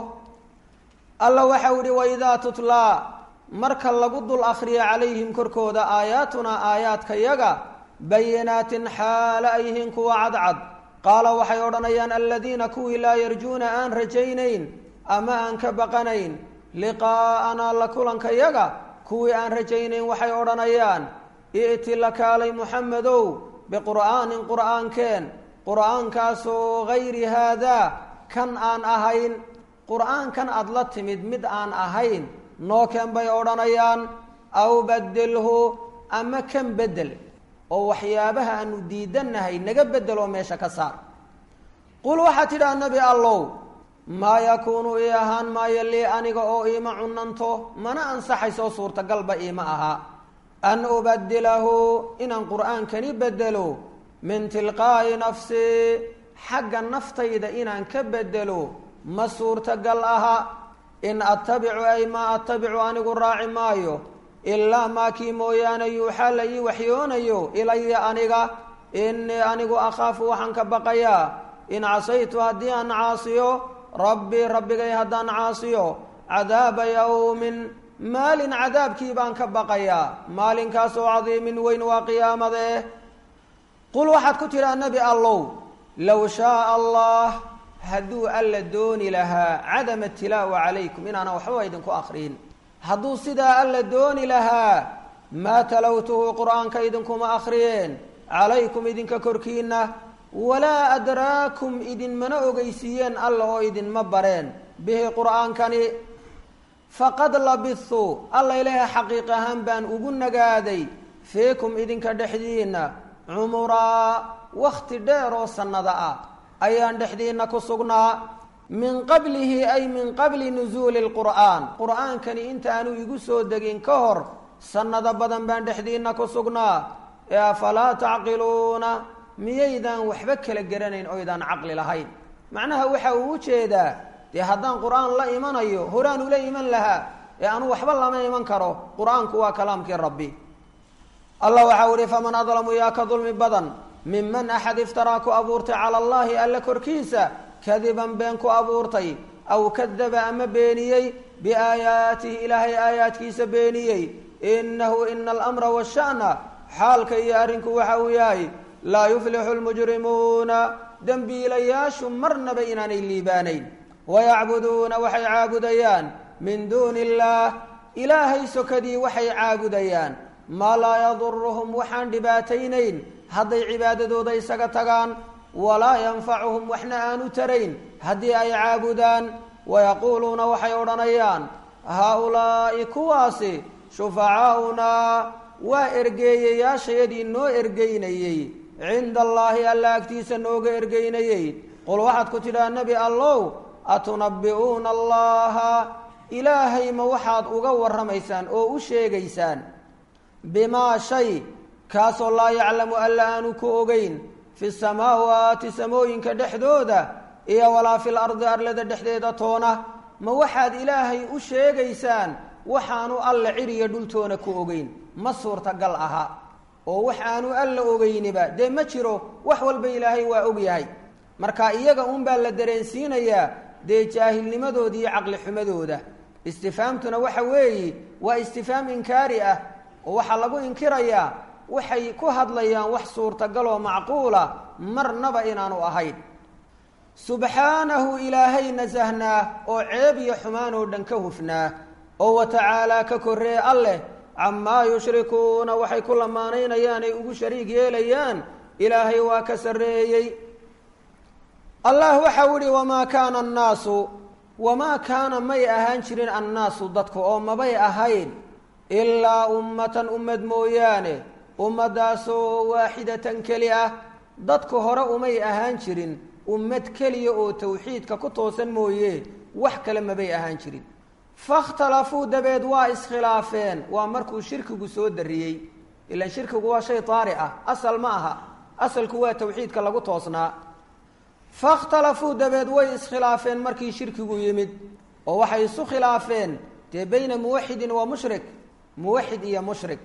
A: alla waxau yihi waidaa tutlaa marka lagu dul akriyo calayhim korkooda aayaatunaa aayaadkayaga bayinaatin xaala ay yihiin kuwa cadcad qaala waxay odhanayaan aladiina kuwii laa yarjuuna aan rajaynayn ama aan ka baqanayn liqaa'anaa la kulankayaga kuwii aan rajaynayn waxay odhanayaan i'ti la kaalay muxamedow biqur'aanin qur'aankeen qur'aankaasoo gayri haadaa kan aan ahayn qur'aankan aada la timid mid aan ahayn noo keen bay odhanayaan aw badilhu ama kan bedel oo waxyaabaha aanu diidannahay naga bedel oo meesha ka saar qul waxaad tidhaha nebi allow maa yakuunu ii ahaan maayo lii aniga oo iima cunanto mana ansaxayso suurtagalba iima aha an ubadilahu inaan qur'aankani bedelo min tilqaa'i nafsii xagga naftayda inaan ka bedelo ma suurtagal aha in attabicu ay maa attabicu anigu raaci maayo ilaa maa kii mooyaane yuuxaa la ii waxyoonayo ilaya aniga innii anigu akhaafu waxaan ka baqayaa in casaytu haddii aan caasiyo rabbii rabbigay haddaan caasiyo cadaaba yowmin maalin cadaabkii baan ka baqayaa maalinkaasoo cadiimin weyn waa qiyaamadee qul waxaad ku tidhaa nebi allow low shaaa allah hadduu alla dooni lahaa cadama tilaawa calaykum inaanan waxba idinku akriyin hadduu sidaa alla dooni lahaa maa talowtuhu qur'aanka idinkuma akhriyeen calaykum idinka korkiina walaa adraakum idinmana ogeysiiyeen alla oo idinma bareen bihi qur'aankani faqad labithu alla ilaahay xaqiiq ahaan baan ugu nagaaday fiikum idinka dhexdiina cumuraa wakhti dheer oo sannada ah ayaan dhexdiina ku sugnaa min qablihi ay min qabli nusuuli lqur'aan qur'aankani intaanu igu soo degin ka hor sannado badan baan dhexdiina ku sugnaa ee afalaa tacqiluuna miyaydaan waxba kala garanayn oydaan caqli lahayn macnaha waxa uu u jeedaa dee haddaan qur'aan la imanayo horaan ula iman lahaa ee anu waxba lama iman karo qur'aanku waa kalaamkii rabbi allah waxau ihi faman adlamu yaa ka dulmi badan minman axad iftaraa ku abuurtay cala allahi alla korkiisa kadiban been ku abuurtay aw kadaba ama beeniyey biaayaatihi ilaahay aayaadkiisa beeniyey inahu ina alamra washa'na xaalka iyo arrinku waxa uu yahay laa yuflixu lmujrimuuna dembiilayaashu marnaba inaanay liibaanayn wayacbuduuna waxay caabudayaan min duuni illaah ilaahay sokadii waxay caabudayaan maa laa yaduruhum waxaan dhibaataynayn hadday cibaadadooda isaga tagaan walaa yanfacuhum waxna aanu tarayn haddii ay caabudaan wayaquuluuna waxay odhanayaan haa-ulaa'i kuwaasi shufacaaunaa waa ergeeyayaashayadii noo ergeynayey cinda allaahi alla agtiisa nooga ergeynayey qul waxaad ku tidhaha nebi allow atunabbi'uuna allaha ilaahay ma waxaad uga warramaysaan oo u sheegaysaan bimaa shay kaasoo laa yaclamu alla aanu ku ogeyn fi samaawaati samooyinka dhexdooda iyo walaa fil ardi arlada dhexdeeda toona ma waxaad ilaahay u sheegaysaan waxaanu alla ciriya dhultoona ku ogeyn ma suurtagal aha oo wax aanu alla ogeyniba dee ma jiro wax walba ilaahay waa ogyahay marka iyaga unbaa la dareensiinayaa dee jaahilnimadooda iyo caqli xumadooda istifaamtuna waxa weeyi waa istifaam inkaari ah oo waxaa lagu inkirayaa waxay ku hadlayaan wax suurtagal oo macquula marnaba inaanu ahayn subxaanahu ilaahay nasahnaa oo ceeb iyo xumaan oo dhan ka hufnaa oo wa tacaalaa ka korree alleh camaa yushrikuuna waxay ku lamaanaynayaan ay ugu shariig yeelayaan ilaahay waa ka sarreeyey allah waxau ihi wamaa kaana annaasu wamaa kaana may ahaan jirin annaasu dadku oo mabay ahayn ilaa ummatan ummad mooyaane ummaddaasoo waaxidatan keli ah dadku hore umay ahaan jirin ummad keliya oo tawxiidka ku toosan mooye wax kale mabay ahaan jirin fakhtalafuu dabeed waa iskhilaafeen waa markuu shirkigu soo dariyey ilaan shirkigu waa shay taari ah asal ma aha asalku waa tawxiidka lagu toosnaa fakhtalafuu dabeed way iskhilaafeen markii shirkigu yimid oo waxay isu khilaafeen dee bayna muwaxidin wa mushrik muwaxid iyo mushrik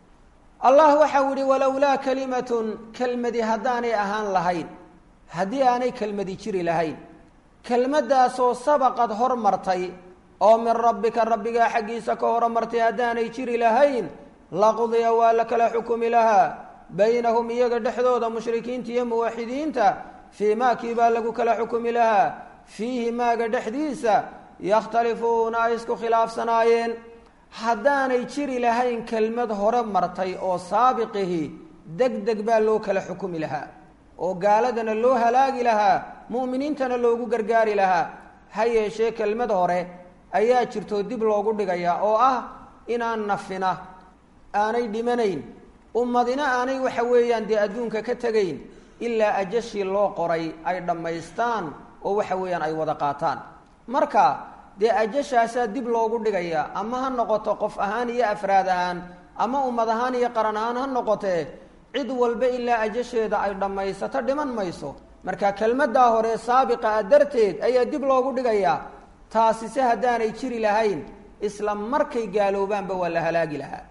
A: allah waxau yihi walowlaa kalimatun kelmadi haddaanay ahaan lahayn haddii aanay kelmadi jiri lahayn kelmaddaasoo sabaqad hormartay oo min rabbika rabbigaa xaggiisa ka horumartay haddaanay jiri lahayn laqudiya waa la kala xukumi lahaa baynahum iyaga dhexdooda mushrikiinta iyo muwaxidiinta fii maakii baa lagu kala xukumi lahaa fiihi maaga dhexdiisa yakhtalifuuna ay isku khilaafsanaayeen haddaanay jiri lahayn kelmad hore martay oo saabiqihi deg deg baa loo kala xukumi lahaa oo gaaladana loo halaagi lahaa mu'miniintana loogu gargaari lahaa ha yeeshee kelmad hore ayaa jirtoo dib loogu dhigayaa oo ah inaan nafina aanay dhimanayn ummadina aanay waxa weeyaan dee adduunka ka tegayn ilaa ajashii loo qoray ay dhammaystaan oo waxa weeyaan ay wada qaataan marka dee ajashaasaa dib loogu dhigayaa ama ha noqoto qof ahaan iyo afraad ahaan ama ummad ahaan iyo qaran ahaan ha noqotee cid walba ilaa ajasheeda ay dhammaysato dhiman mayso marka kelmaddaa hore saabiqa ah darteed ayaa dib loogu dhigayaa taasi se haddaanay jiri lahayn isla markay gaaloobaanba waa la halaagi lahaa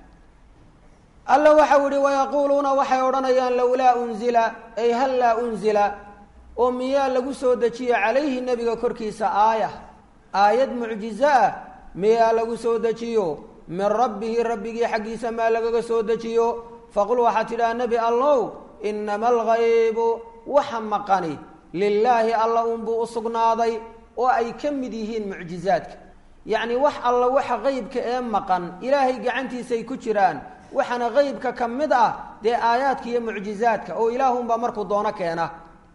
A: alla waxau yihi wayaquuluuna waxay odhanayaan lowlaa unzila ay hal laa unzila oo miyaa lagu soo dejiyo calayhi nebiga korkiisa aaya aayad mucjizo ah miyaa lagu soo dejiyo min rabbihi rabbigii xaggiisa maa lagaga soo dejiyo faqul waxaad tidhaha nebi allow inama alghaybu waxa maqani lilaahi alla unbuu u sugnaaday oo ay ka mid yihiin mucjizaadka yacni wax alla waxa qeybka ee maqan ilaahay gacantiisay ku jiraan waxaana qeybka ka mid ah dee aayaadka iyo mucjizaadka oo ilaahunbaa markuu doono keena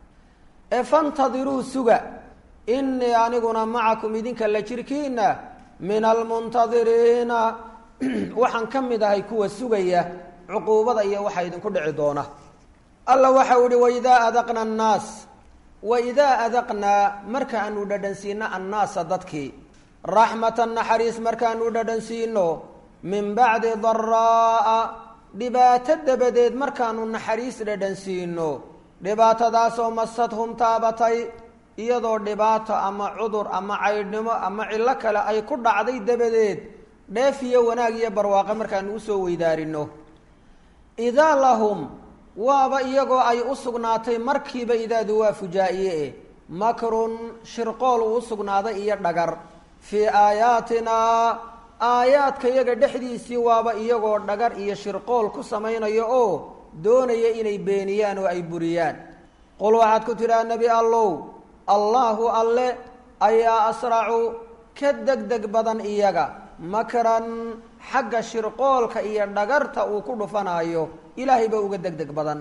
A: ee fantadiruu suga innii aniguna macakum idinka la jirkiina min almuntadiriina waxaan ka mid ahay kuwa sugaya cuquubada iyo waxa idinku dhici doona alla waxau ihi waidaa adaqna annaas waidaa adaqnaa markaanu dhadhansiino annaasa dadkii raxmatan naxariis markaanu dhadhansiino min bacdi daraa'a dhibaato dabadeed markaanu naxariis dhadhansiino dhibaatadaasoo masadhum taabatay iyadoo dhibaato ama cudur ama caydhnimo ama cillo kale ay ku dhacday dabadeed dheef iyo wanaag iyo barwaaqe markaanu usoo weydaarino idaa lahum waaba iyagoo ay u sugnaatay markiiba idaadu waa fujaa-iye eh makrun shirqool uu u sugnaaday iyo dhagar fii aayaatinaa aayaadka iyaga dhexdiisii waaba iyagoo dhagar iyo shirqool ku samaynayo oo doonaya inay beeniyaan oo ay buriyaan qul waxaad ku tidhaha nebi allow allaahu alle ayaa asracu ka deg deg badan iyaga makran xagga shirqoolka iyo dhagarta uu ku dhufanaayo ilaahay ba uga deg deg badan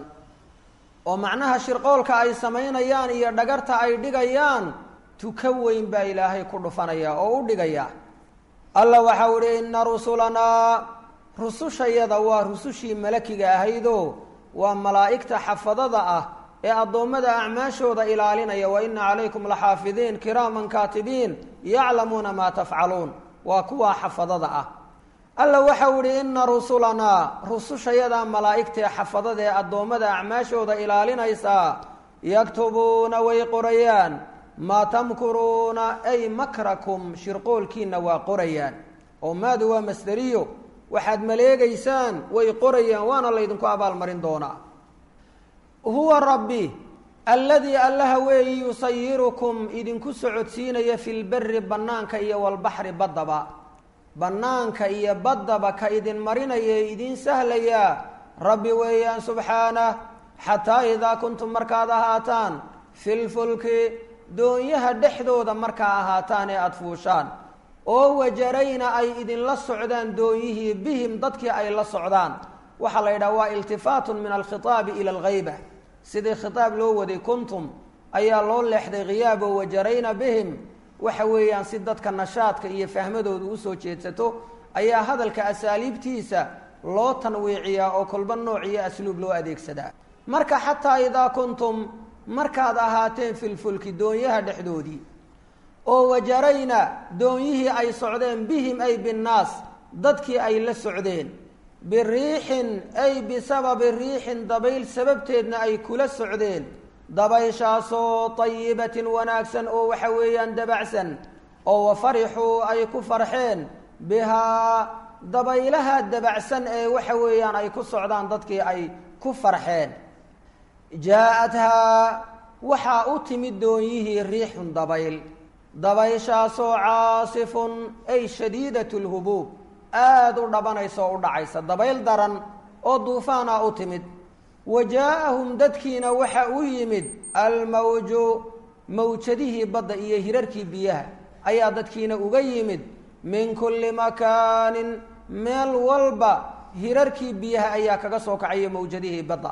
A: oo macnaha shirqoolka ay samaynayaan iyo dhagarta ay dhigayaan tuka weyn baa ilaahay ku dhufanaya oo u dhigaya alla waxau ihi inna rusulanaa rusushayada waa rusushii malakiga ahaydoo waa malaa'igta xafadada ah ee addoommada acmaashooda ilaalinaya wa ina calaykum laxaafidiin kiraaman kaatibiin yaclamuuna maa tafcaluun waa kuwaa xafadada ah alla waxau idhi ina rusulanaa rusushayadaa malaa'igtae xafadada ee addoommada acmaashooda ilaalinaysaa yaktubuuna way qorayaan maa tamkuruuna ay makrakum shirqoolkiina waa qorayaan oo maadu waa masderiyo waxaad maleegaysaan way qorayaan waana laydinku abaalmarin doonaa huwa rabbi alladii allaha weeyi yusayirukum idinku socodsiinaya fi lberi bannaanka iyo walbaxri baddaba bannaanka iyo baddaba ka idin marinaya ee idiin sahlayaa rabbi weeyaan subxaanah xataa idaa kuntum markaad ahaataan fi lfulki doonyaha dhexdooda markaa ahaataan ee aada fuushaan oo wajarayna ay idinla socdaan doonyihii bihim dadkii ay la socdaan waxaa la yidhaha waa iltifaatun min alkhitaabi ila alghayba sidii khitaab loo waday kuntum ayaa loo leexday khiyaabo wajarayna bihim waxa weeyaan si dadka nashaadka iyo fahmadooda usoo jeedsato ayaa hadalka asaaliibtiisa loo tanwiiciyaa oo kolba nooc iyo asluub loo adeegsadaa marka xataa idaa kuntum markaad ahaateen filfulki doonyaha dhexdoodii oo wajarayna doonyihii ay socdeen bihim ay binnaas dadkii ay la socdeen biriixin ay bisababi riixin dabayl sababteedna ay kula socdeen dabayshaasoo tayibatin wanaagsan oo waxa weeyaan dabacsan oo wafarixuu ay ku farxeen bihaa dabaylaha dabacsan ee waxa weeyaan ay ku socdaan dadkii ay ku farxeen jaa-athaa waxaa u timid doonyihii riixun dabayl dabayshaasoo caasifun ay shadiidat lhubuub aada u dhabanaysa oo u dhacaysa dabayl daran oo duufaana u timid wa jaa-ahum dadkiina waxa u yimid almawju mawjadihii badda iyo hirarkii biyaha ayaa dadkiina uga yimid min kulli makaanin meel walba hirarkii biyaha ayaa kaga soo kacaya mawjadihii badda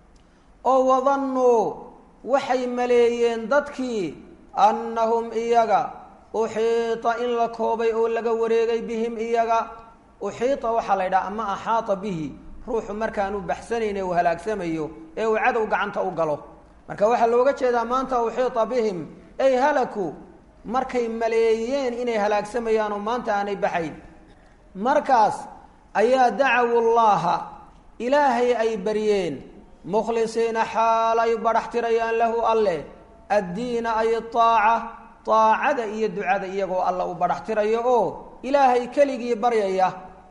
A: oo wadannuu waxay maleeyeen dadkii annahum iyaga uxiita in la koobay oo laga wareegay bihim iyaga uxiita waxaa la yidhaha ama axaata bihi ruuxu markaanu baxsanayne uu halaagsamayo ee uu cadow gacanta u galo marka waxaa looga jeedaa maanta uxiita bihim ay halaku markay maleeyeen inay halaagsamayaan oo maanta aanay baxayn markaas ayaa dacawu llaha ilaahay ay baryeen mukhlisiina xaal ay badhax tirayaan lahu alleh addiina ay aaca aacada iyo ducada iyagoo alla u badhax tirayo oo ilaahay keligii baryaya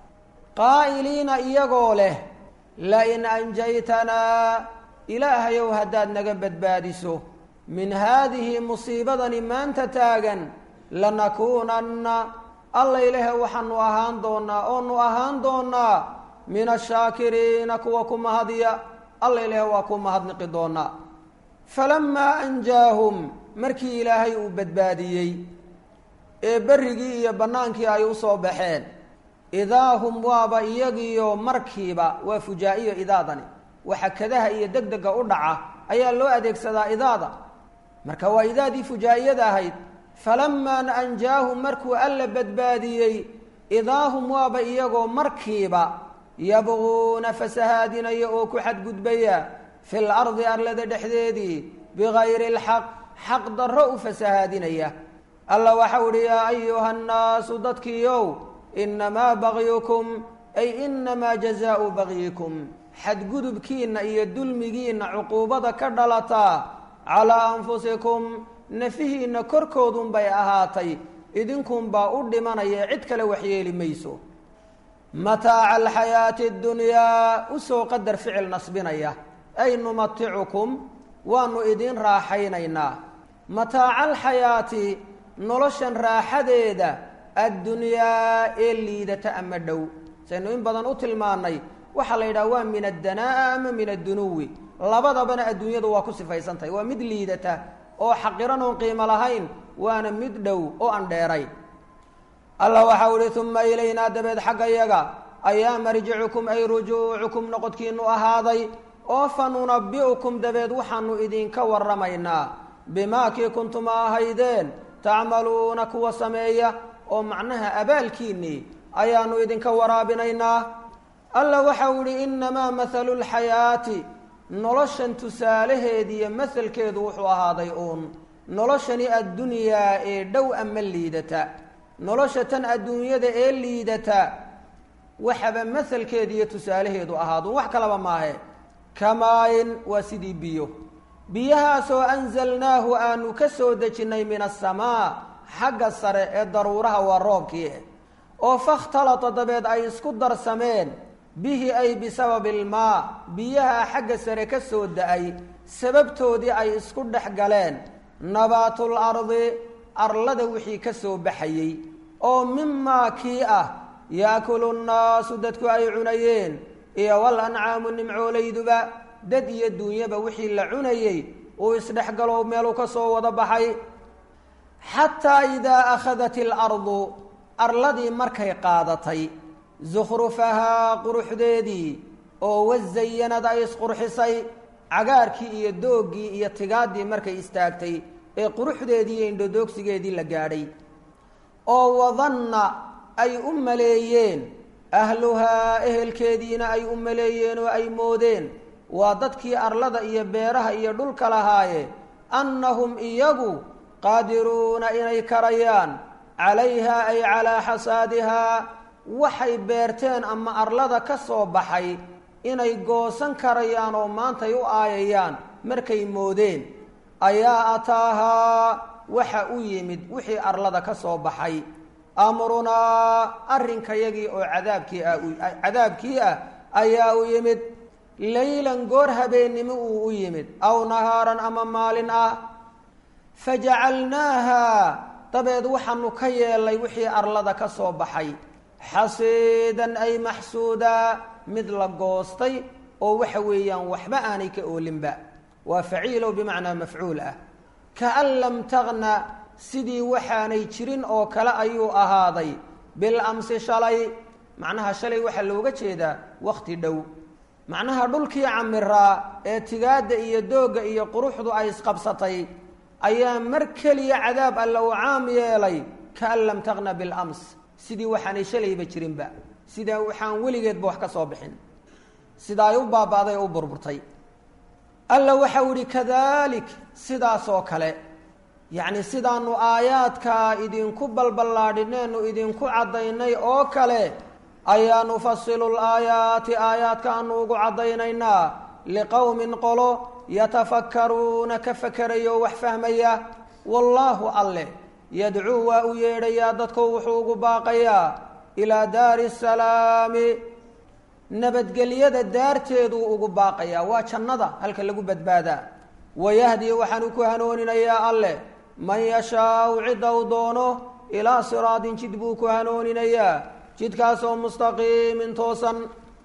A: qaa'iliina iyagoo leh lain anjaytanaa ilaahayow haddaad naga badbaadiso min haadihi musiibadani maanta taagan lanakuunanna allaylehe waxaanu ahaan doonaa oonu ahaan doonaa min ashaakiriina kuwa ku mahadiya allaylehe waa ku mahadniqi doonaa falamaa anjaahum markii ilaahay uu badbaadiyey ee berrigii iyo bannaankii ay u soo baxeen idaa hum waaba iyagiyo markiiba waa fujaa-iyo idaadani waxa kadaha iyo deg dega u dhaca ayaa loo adeegsadaa idaada marka waa idaadii fujaa-iyada ahayd falamaa anjaahum markuu alla badbaadiyey idaa hum waaba iyagoo markiiba yabquuna fasahaadinaya oo ku xadgudbaya fi lardi arlada dhexdeedii bigayri lxaq xaq darro u fasahaadinaya alla waxau uhi yaa ayuha nnaasu dadkiiow inamaa bagyukum ay inamaa jazaau bagyikum xadgudubkiinna iyo dulmigiinna cuquubada ka dhalataa calaa anfusikum nafihiinna korkoodunbay ahaatay idinkunbaa u dhimanaya cid kale waxyeeli mayso mataaca alxayaati اdunyaa usoo qadar ficil nasbinaya ay numaticukum waanu idin raaxaynaynaa mataaca alxayaati noloshan raaxadeeda addunyaa ee liidata ama dhow saynu in badan u tilmaanay waxaa la yidhaha waa min addanaa'a ama min addunuwi labadabana adduunyadu waa ku sifaysantahay waa mid liidata oo xaqiran oon qiimo lahayn waana mid dhow oo aan dheerayn allah waxau ihi uma ilaynaa dabeed xagga yaga ayaa marjicukum ay rujuucukum noqodkiinu ahaaday oo fa nunabi'ukum dabeed waxaanu idinka waramaynaa bimaa kii kuntuma ahaydeen tacmaluuna kuwa sameeya oo macnaha abaalkiinnii ayaanu idinka waraabinaynaa alla waxau ihi inamaa mathalu lxayaati noloshan tusaalaheediiyo mahalkeedu wuxuu ahaaday uun noloshani addunyaa ee dhow ama liidata nolosha tan adduunyada ee liidata waxaba mahalkeeda iyo tusaalaheedu ahaadu wax kalaba maahe kamaayin waa sidii biyo biyahaasoo anzalnaahu aanu ka soo dejinnay min asamaa xagga sare ee daruuraha waa roobkii oo fakhtalata dabeed ay isku darsameen bihi ay bisababi ilmaa biyaha xagga sare ka soo da-ay sababtoodii ay isku dhex galeen nabaatul ardi arlada wixii ka soo baxayey oo mimaa kii ah yaakulu nnaasu dadku ay cunayeen iyo wal ancaamu nimcoolayduba dad iyo duunyaba wixii la cunayey uu isdhexgalo meeluu ka soo wada baxay xataa idaa akhadat ilardu arladii markay qaadatay zukhrufahaa quruxdeedii oo wazayanad ay isqurxisay cagaarkii iyo dooggii iyo tigaaddii markay istaagtay ee quruxdeedii iyo indhodoogsigeedii la gaadhay oo wadanna ay u maleeyeen ahluhaa ehelkeediina ay u maleeyeen oo ay moodeen waa dadkii arlada iyo beeraha iyo dhulka lahaaye annahum iyagu qaadiruuna inay karayaan calayhaa ay calaa xasaadihaa waxay beerteen ama arlada ka soo baxay inay goosan karayaan oo maantay u aayayaan markay moodeen ayaa ataahaa waxa u yimid wixii arlada ka soo baxay amrunaa arrinkayagii oo cadaabkii ah cadaabkii ah ayaa u yimid laylan goor habeennimo uu u yimid aw nahaaran ama maalin ah fajacalnaaha dabeed waxaanu ka yeelnay wixii arlada ka soo baxay xasiidan ay maxsuudaa mid la goostay oo waxa weeyaan waxba aanay ka oolinba waa faciilow bimacnaa mafcuul ah kaan lam tagna sidii waxaanay jirin oo kale ayuu ahaaday bil amsi shalay macnaha shalay waxaa looga jeedaa wakhti dhow macnaha dhulkii camiraa ee tigaadda iyo doogga iyo quruxdu ay isqabsatay ayaa mar keliya cadaab alla u caam yeelay kaan lam tagna bilams sidii waxaanay shalayba jirinba sidaa waxaan weligeedba wax ka soo bixin sida ay u baaba'day oo u burburtay alla waxau ihi kadalik sidaasoo kale yacni sidaanu aayaadkaa idinku balballaadhineenu idinku caddaynay oo kale ayaa nufasilu laayaati aayaadkaanu ugu caddaynaynaa liqowmin qolo yatafakkaruuna ka fakerayo wax fahmaya wallaahu alleh yadcuu waa u yeedhayaa dadku wuxuu ugu baaqayaa ilaa daari salaami nabadgelyada daarteeduu ugu baaqayaa waa jannada halka lagu badbaadaa wayahdi waxaanu ku hanooninayaa alleh man yashaau cidda u doono ilaa siraadin jid buu ku hanooninayaa jidkaasoo mustaqiimin toosan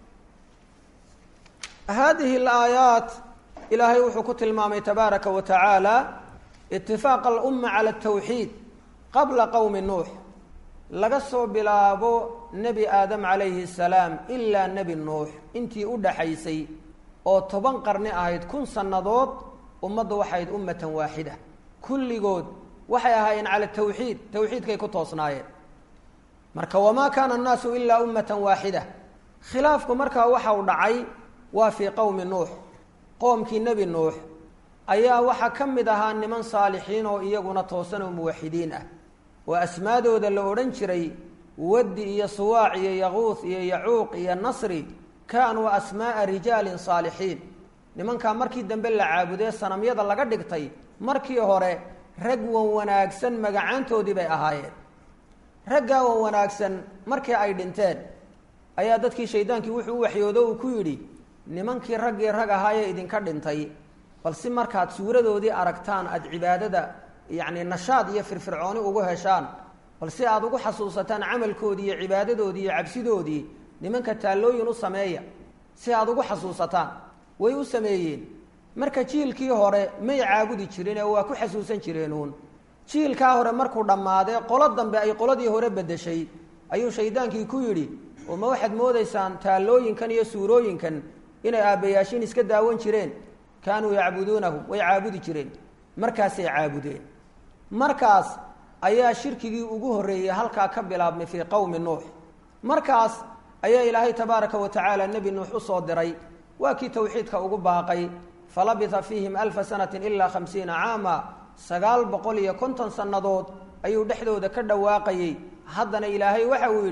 A: haadihi alaayaat ilaahay wuxuu ku tilmaamay tabaaraka wa tacaala itifaaqa alumma cala altawxiid qabla qowmi nuux laga soo bilaabo nebi aadam calayhi salaam ilaa nebi nuux intii u dhaxaysay oo toban qarni ahayd kun sannadood ummaddu waxayd ummatan waaxida kulligood waxay ahaayeen cala tawxiid tawxiidkay ku toosnaayeen marka wamaa kaana annaasu ilaa ummatan waaxida khilaafku markaa waxa u dhacay waa fii qowmi nuux qoomkii nebi nuux ayaa waxaa ka mid ahaa niman saalixiin oo iyaguna toosan oo muwaxidiin ah oo asmaadooda la odhan jiray waddi iyo suwaac iyo yaquuth iyo yacuuq iyo nasri kaanuu asmaa'a rijaalin saalixiin nimankaa markii dambe la caabudee sanamyada laga dhigtay markii hore rag wan wanaagsan magacaantoodii bay ahaayeen raggaa wan wanaagsan markii ay dhinteen ayaa dadkii shaydaankii wuxuu u waxyoodo uu ku yidhi nimankii raggii rag ahaayee idinka dhintay bal si markaad suuradoodii aragtaan aada cibaadada yacni nashaad iyo firfircooni ugu heshaan bal si aada ugu xasuusataan camalkoodii iyo cibaadadoodii iyo cabsidoodii nimanka taallooyin u sameeya si aada ugu xasuusataan way u sameeyeen marka jiilkii hore may caabudi jirin ee waa ku xasuusan jireenuun jiilkaa hore markuu dhammaadee qolo dambe ay qoladii hore beddeshay ayuu shaydaankii ku yidhi oo ma waxaad moodaysaan taallooyinkan iyo suurooyinkan inay aabbayaashiin iska daawan jireen kaanuu yacbuduunahu way caabudi jireen markaasay caabudeen markaas ayaa shirkigii ugu horreeyey halkaa ka bilaabmay fii qowmi nuux markaas ayaa ilaahay tabaaraka wa tacaala nebi nuux u soo diray waa kii tawxiidka ugu baaqay falabitha fiihim alfa sanatin ilaa khamsiina caama sagaal boqol iyo konton sannadood ayuu dhexdooda ka dhawaaqayey haddana ilaahay waxa uu yidhi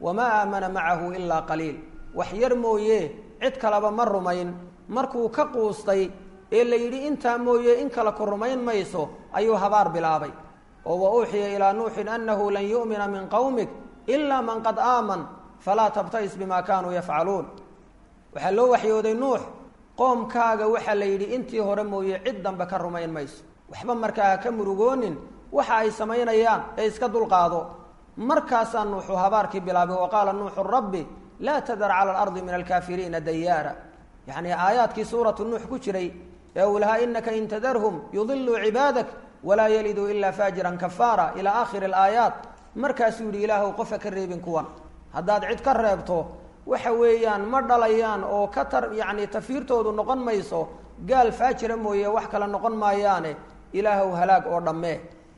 A: wamaa aamana macahu ilaa qaliil wax yar mooye cid kaleba ma rumayn markuu ka quustay ee la yidhi intaa mooye in kale ku rumayn mayso ayuu habaar bilaabay oo wa uuxiya ilaa nuuxin annahu lan yu'mina min qowmik ilaa man qad aaman falaa tabta'is bima kaanuu yafcaluun waxaa loo waxyooday nuux qoomkaaga waxaa la yidhi intii hore mooye cid dambe ka rumayn mayso waxba markaa ha ka murugoonin waxa ay samaynayaan ee iska dulqaado markaasaa nuuxu habaarkii bilaabay wa qaala nuuxu rabbi laa tadar cala alardi min alkaafiriina dayaara yacni aayaadkii suuratu nuux ku jiray ee uu lahaa inaka in tadarhum yudiluu cibaadak walaa yaliduu ilaa faajiran kafaara ilaa aakhiri alaayaat markaasuu yidhi ilaahu qofa ka reebin kuwan haddaad cid ka reebto waxa weeyaan ma dhalayaan oo ka tar yacni tafiirtoodu noqon mayso gaal faajira mooye wax kale noqon maayaane ilaahow halaag oo dhammee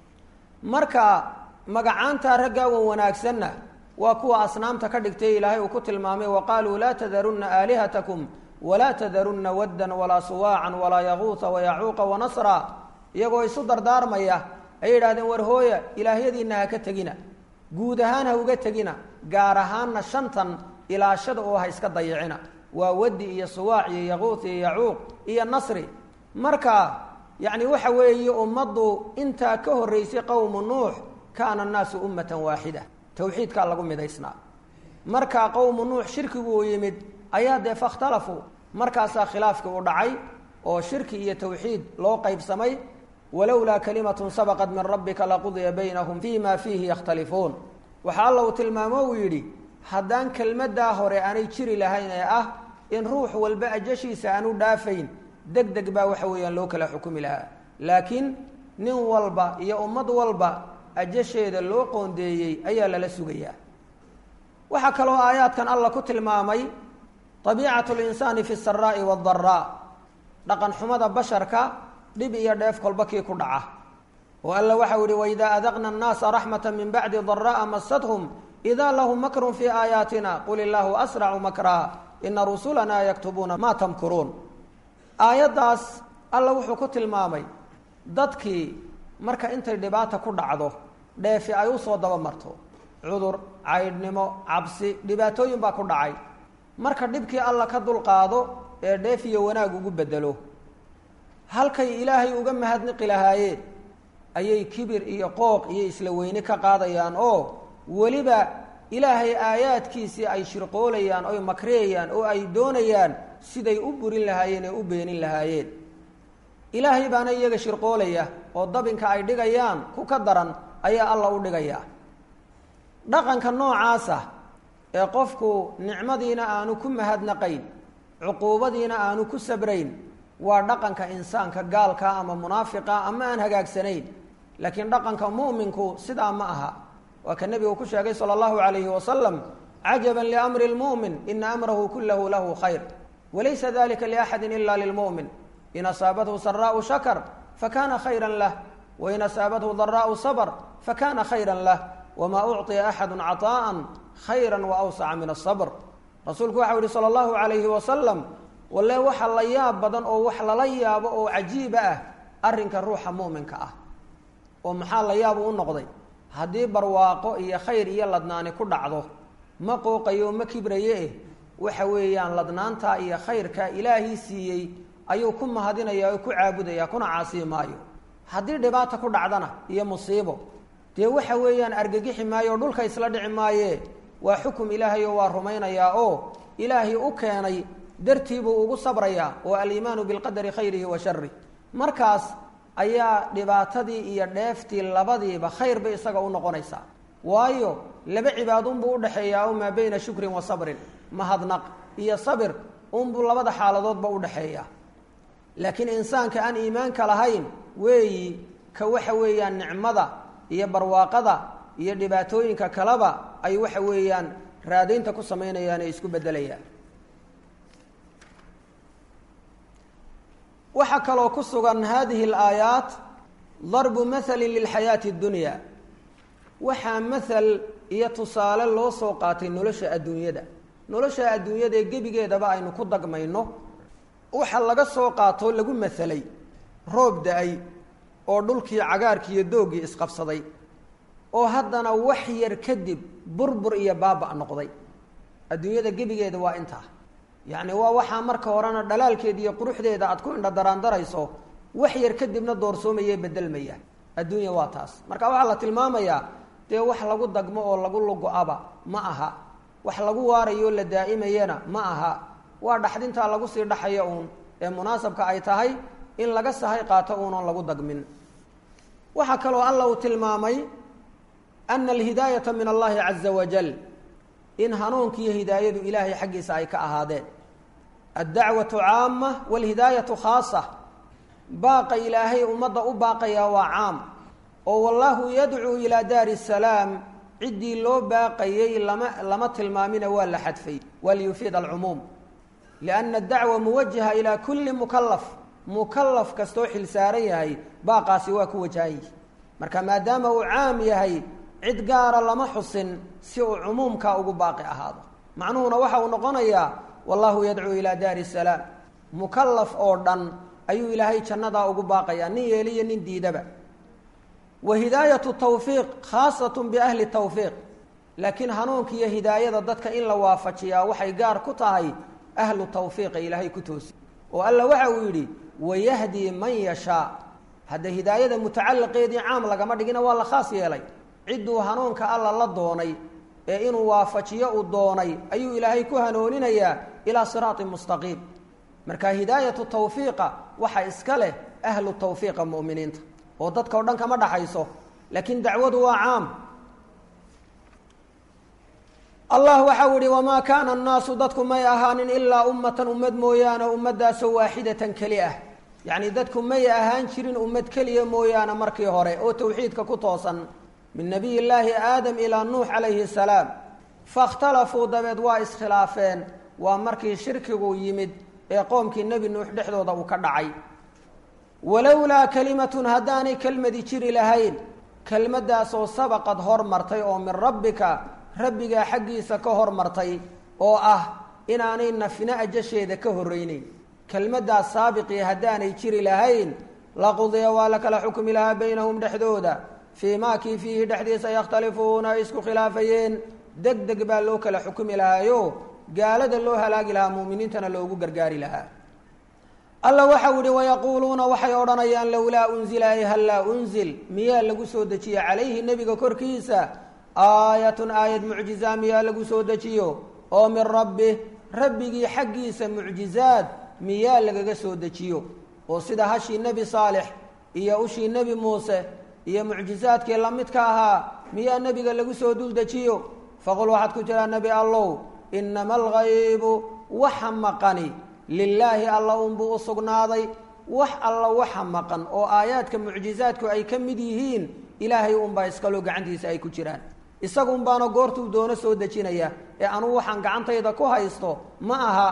A: marka magacaantaa raggaa wan wanaagsanna waa kuwa asnaamta ka dhigtay ilaahay uu ku tilmaamay wa qaaluu laa tadarunna aalihatakum walaa tadarunna waddan walaa suwaacan walaa yaquuta wayacuuqa wanasra iyagoo isu dardaarmaya ay yidhahdeen war hooya ilaahyadiinna ha ka tegina guud ahaan ha uga tegina gaar ahaanna shantan ilaashada oo ha iska dayicina waa waddi iyo suwaac iyo yaquut iyo yacuuq iyo nasri marka yacni waxa weeye ummaddu intaa ka horreysay qowmu nuux kaana annaasu ummatan waaxida tawxiidkaa lagu midaysnaa markaa qowmu nuux shirkigu uu yimid ayaa dee fakhtalafuu markaasaa khilaafkii u dhacay oo shirki iyo tawxiid loo qaybsamay walowlaa kalimatun sabaqat min rabbika laqudiya baynahum fii ma fiihi yakhtalifuun waxaa alla uu tilmaamo uu yidhi haddaan kelmaddaa hore aanay jiri lahayn ee ah in ruux walba ajashiisa aanu dhaafayn deg deg baa waxa weeyaan loo kala xukumi lahaa laakiin nin walba iyo ummad walba ajasheeda loo qoondeeyey ayaa lala sugayaa waxaa kaloo aayaadkan alla ku tilmaamay abiicatu linsaani fi saraa'i waadaraa dhaqan xumada basharka dhib iyo dheef kolba kii ku dhaca oo alla waxau yihi waidaa adaqna annaasa raxmata min bacdi daraa'a masadhum idaa lahum makrun fii aayaatina qul illaahu asracu makraa ina rusulanaa yaktubuuna maa tamkuruun aayaddaas alla wuxuu ku tilmaamay dadkii marka intay dhibaata ku dhacdo dheefi ay usoo daba marto cudur caydhnimo cabsi dhibaatooyin baa ku dhacay marka dhibkii alla ka dulqaado ee dheef iyo wanaag ugu bedelo halkay ilaahay uga mahadniqi lahaayeen ayay kibir iyo qooq iyo isla weyne ka qaadayaan oo weliba ilaahay aayaadkiisii ay shirqoolayaan oy makriyayaan oo ay doonayaan siday u burin lahaayeen ee u beenin lahaayeen ilaahay baana iyaga shirqoolaya oo dabinka ay dhigayaan ku ka daran ayaa alla u dhigaya dhaqanka noocaasa ee qofku nicmadiina aanu ku mahadnaqayn cuquubadiina aanu ku sabrayn waa dhaqanka insaanka gaalka ama munaafiqa ama aan hagaagsanayn laakiin dhaqanka mu'minku sidaa ma aha waa ka nebigu ku sheegay sala allahu calayhi wasalam cajaban liamri lmu'min ina amrahu kullahu lahu khayr walaysa dalika liaxadi ila lilmu'min in asaabathu saraau shakar fakana khayra lah wain asaabathu daraau sabr fakana khayra lah wma ucطiya axadu caطaءa khayra waawsaca min aلصbr rasuulku waxau yihi salى اllahu عalayhi wasalam walle waxa la yaab badan oo wax lala yaabo oo cajiiba ah arrinka ruuxa mu'minka ah oo maxaa la yaabu u noqday haddii barwaaqo iyo khayr iyo ladnaani ku dhacdo ma qooqayo ma kibraye eh waxa weeyaan ladnaanta iyo khayrka ilaahii siiyey ayuu ku mahadinaya oo ku caabudaya kuna caasiyi maayo haddii dhibaata ku dhacdana iyo musiibo dee waxa weeyaan argagixi maayo o dhulka isla dhici maaye waa xukum ilaahay oo waa rumaynayaa oo ilaahay u keenay dartiibuu ugu sabrayaa oo aliimaanu bilqadari khayrihi wa sharih markaas ayaa dhibaatadii iyo dheeftii labadiiba khayr bay isaga u noqonaysaa waayo laba cibaadunbuu udhexeeyaa o maa beyna shukrin wa sabrin mahadnaq iyo sabir unbuu labada xaaladoodba udhexeeyaa laakiin insaanka aan iimaanka lahayn weeyi ka waxa weeyaan nicmada iyo barwaaqada iyo dhibaatooyinka kaleba ay waxa weeyaan raadaynta ku samaynayaan ee isku beddelayaan waxaa kaloo ku sugan hadihi alaayaat darbu mahalin lilxayaati اddunya waxaa mahal iyo tusaale loo soo qaatay nolosha adduunyada nolosha adduunyada ee gebigeedaba aynu ku dagmayno waxa laga soo qaatoo lagu mahalay roob da-ay oo dhulkii cagaarkii iyo doogii isqabsaday oo haddana wax yar kadib burbur iyo baaba noqday adduunyada gebigeeda waa intaa yacni waa waxaa marka horena dhalaalkeeda iyo quruxdeeda aad ku indha daraandarayso wax yar kadibna doorsoomaye bedelmaya adduunya waa taas marka waxaa la tilmaamayaa dee wax lagu dagmo oo lagu lugo-aba ma aha wax lagu waarayo la daa'imayana ma aha waa dhaxdintaa lagu sii dhaxayo uun ee munaasabka ay tahay in laga sahay qaato uunan lagu dagmin waxaa kaloo alla uu tilmaamay ana alhidaayata min allahi caza wajal in hanuunkiiyo hidaayadu ilaahay xaggiisa ay ka ahaadeen addacwatu caama walhidaayatu khaasa baaqa ilaahay ummadda u baaqayaa waa caam oo wallaahu yadcuu ilaa daari salaam ciddii loo baaqayey lama lama tilmaamina waa la xadfay waa liyufiid alcumuum lianna adacwa muwajaha ilaa kulli mukalaf mukalaf kastoo xil saaran yahay baaqaasi waa ku wajahan yihi marka maadaama uu caam yahay cid gaara lama xusin si uu cumuumkaa ugu baaqi ahaado macnuhuna waxa uu noqonayaa wallahu yadcuu ilaa daari salaam mukalaf oo dhan ayuu ilaahay jannadaa ugu baaqayaa nin yeeliyo nin diidaba wa hidaayatu tawfiiq khaasatun biahli tawfiiq laakiin hanuunka iyo hidaayada dadka in la waafajiyaa waxay gaar ku tahay ahlu tawfiiqa ilaahay ku toosi oo alla waxa uu yidhi wayahdii man yashaa hadda hidaayada mutacalliqeedii caam lagama dhigina waa la khaas yeelay cidduu hanuunka alla la doonay ee inuu waafajiyo uu doonay ayuu ilaahay ku hanuuninayaa ilaa siraatin mustaqiim marka hidaayatu tawfiiqa waxa iska leh ahlu tawfiiqa mu'miniinta oo dadka o dhan kama dhaxayso laakiin dacwadu waa caam allah waxau ihi wamaa kaana annaasu dadku may ahaanin ilaa ummatan ummad mooyaane ummaddaasoo waaxidatan keli ah yacni dadku may ahaan jirin ummad keliya mooyaane markii hore oo tawxiidka ku toosan min nabiy llaahi aadam ilaa nuux calayhi salaam fakhtalafuu dabeed waa iskhilaafeen waa markii shirkigu yimid ee qoomkii nebi nuux dhexdooda uu ka dhacay walowlaa kalimatun haddaanay kelmadi jiri lahayn kelmaddaasoo sabaqad hormartay oo min rabbika rabbigaa xaggiisa ka hormartay oo ah inaanay nafina ajasheeda ka horreyneyn kelmaddaas saabiqii haddaanay jiri lahayn laqudiya waa la kala xukmi lahaa baynahum dhexdooda fii maa kii fiihi dhexdiisa yakhtalifuuna ay isku khilaafayeen deg deg baa loo kala xukumi lahaayo gaalada loo halaagi lahaa mu'miniintana loogu gargaari lahaa alla waxau yihi wayaquuluuna waxay odhanayaan lowlaa unzila ay hallaa unzil miyaa lagu soo dejiye calayhi nebiga korkiisa aayatun aayad mucjizaa miyaa lagu soo dejiyo oo min rabbi rabbigii xaggiisa mucjizaad miyaa lagaga soo dejiyo oo sida hashii nebi saalex iyo ushii nebi muuse iyo mucjizaadkii la midka ahaa miyaa nebiga lagu soo dul dejiyo faqul waxaad ku tiraa nebi allow inama algaybu waxa maqani lilaahi alla unbuu u sugnaaday wax alla waxa maqan oo aayaadka mucjizaadku ay ka mid yihiin ilaahay unbaa iskaloo gacantiisa ay ku jiraan isagun baana goortuu doono soo dejinaya ee anugu waxaan gacantayda ku haysto ma aha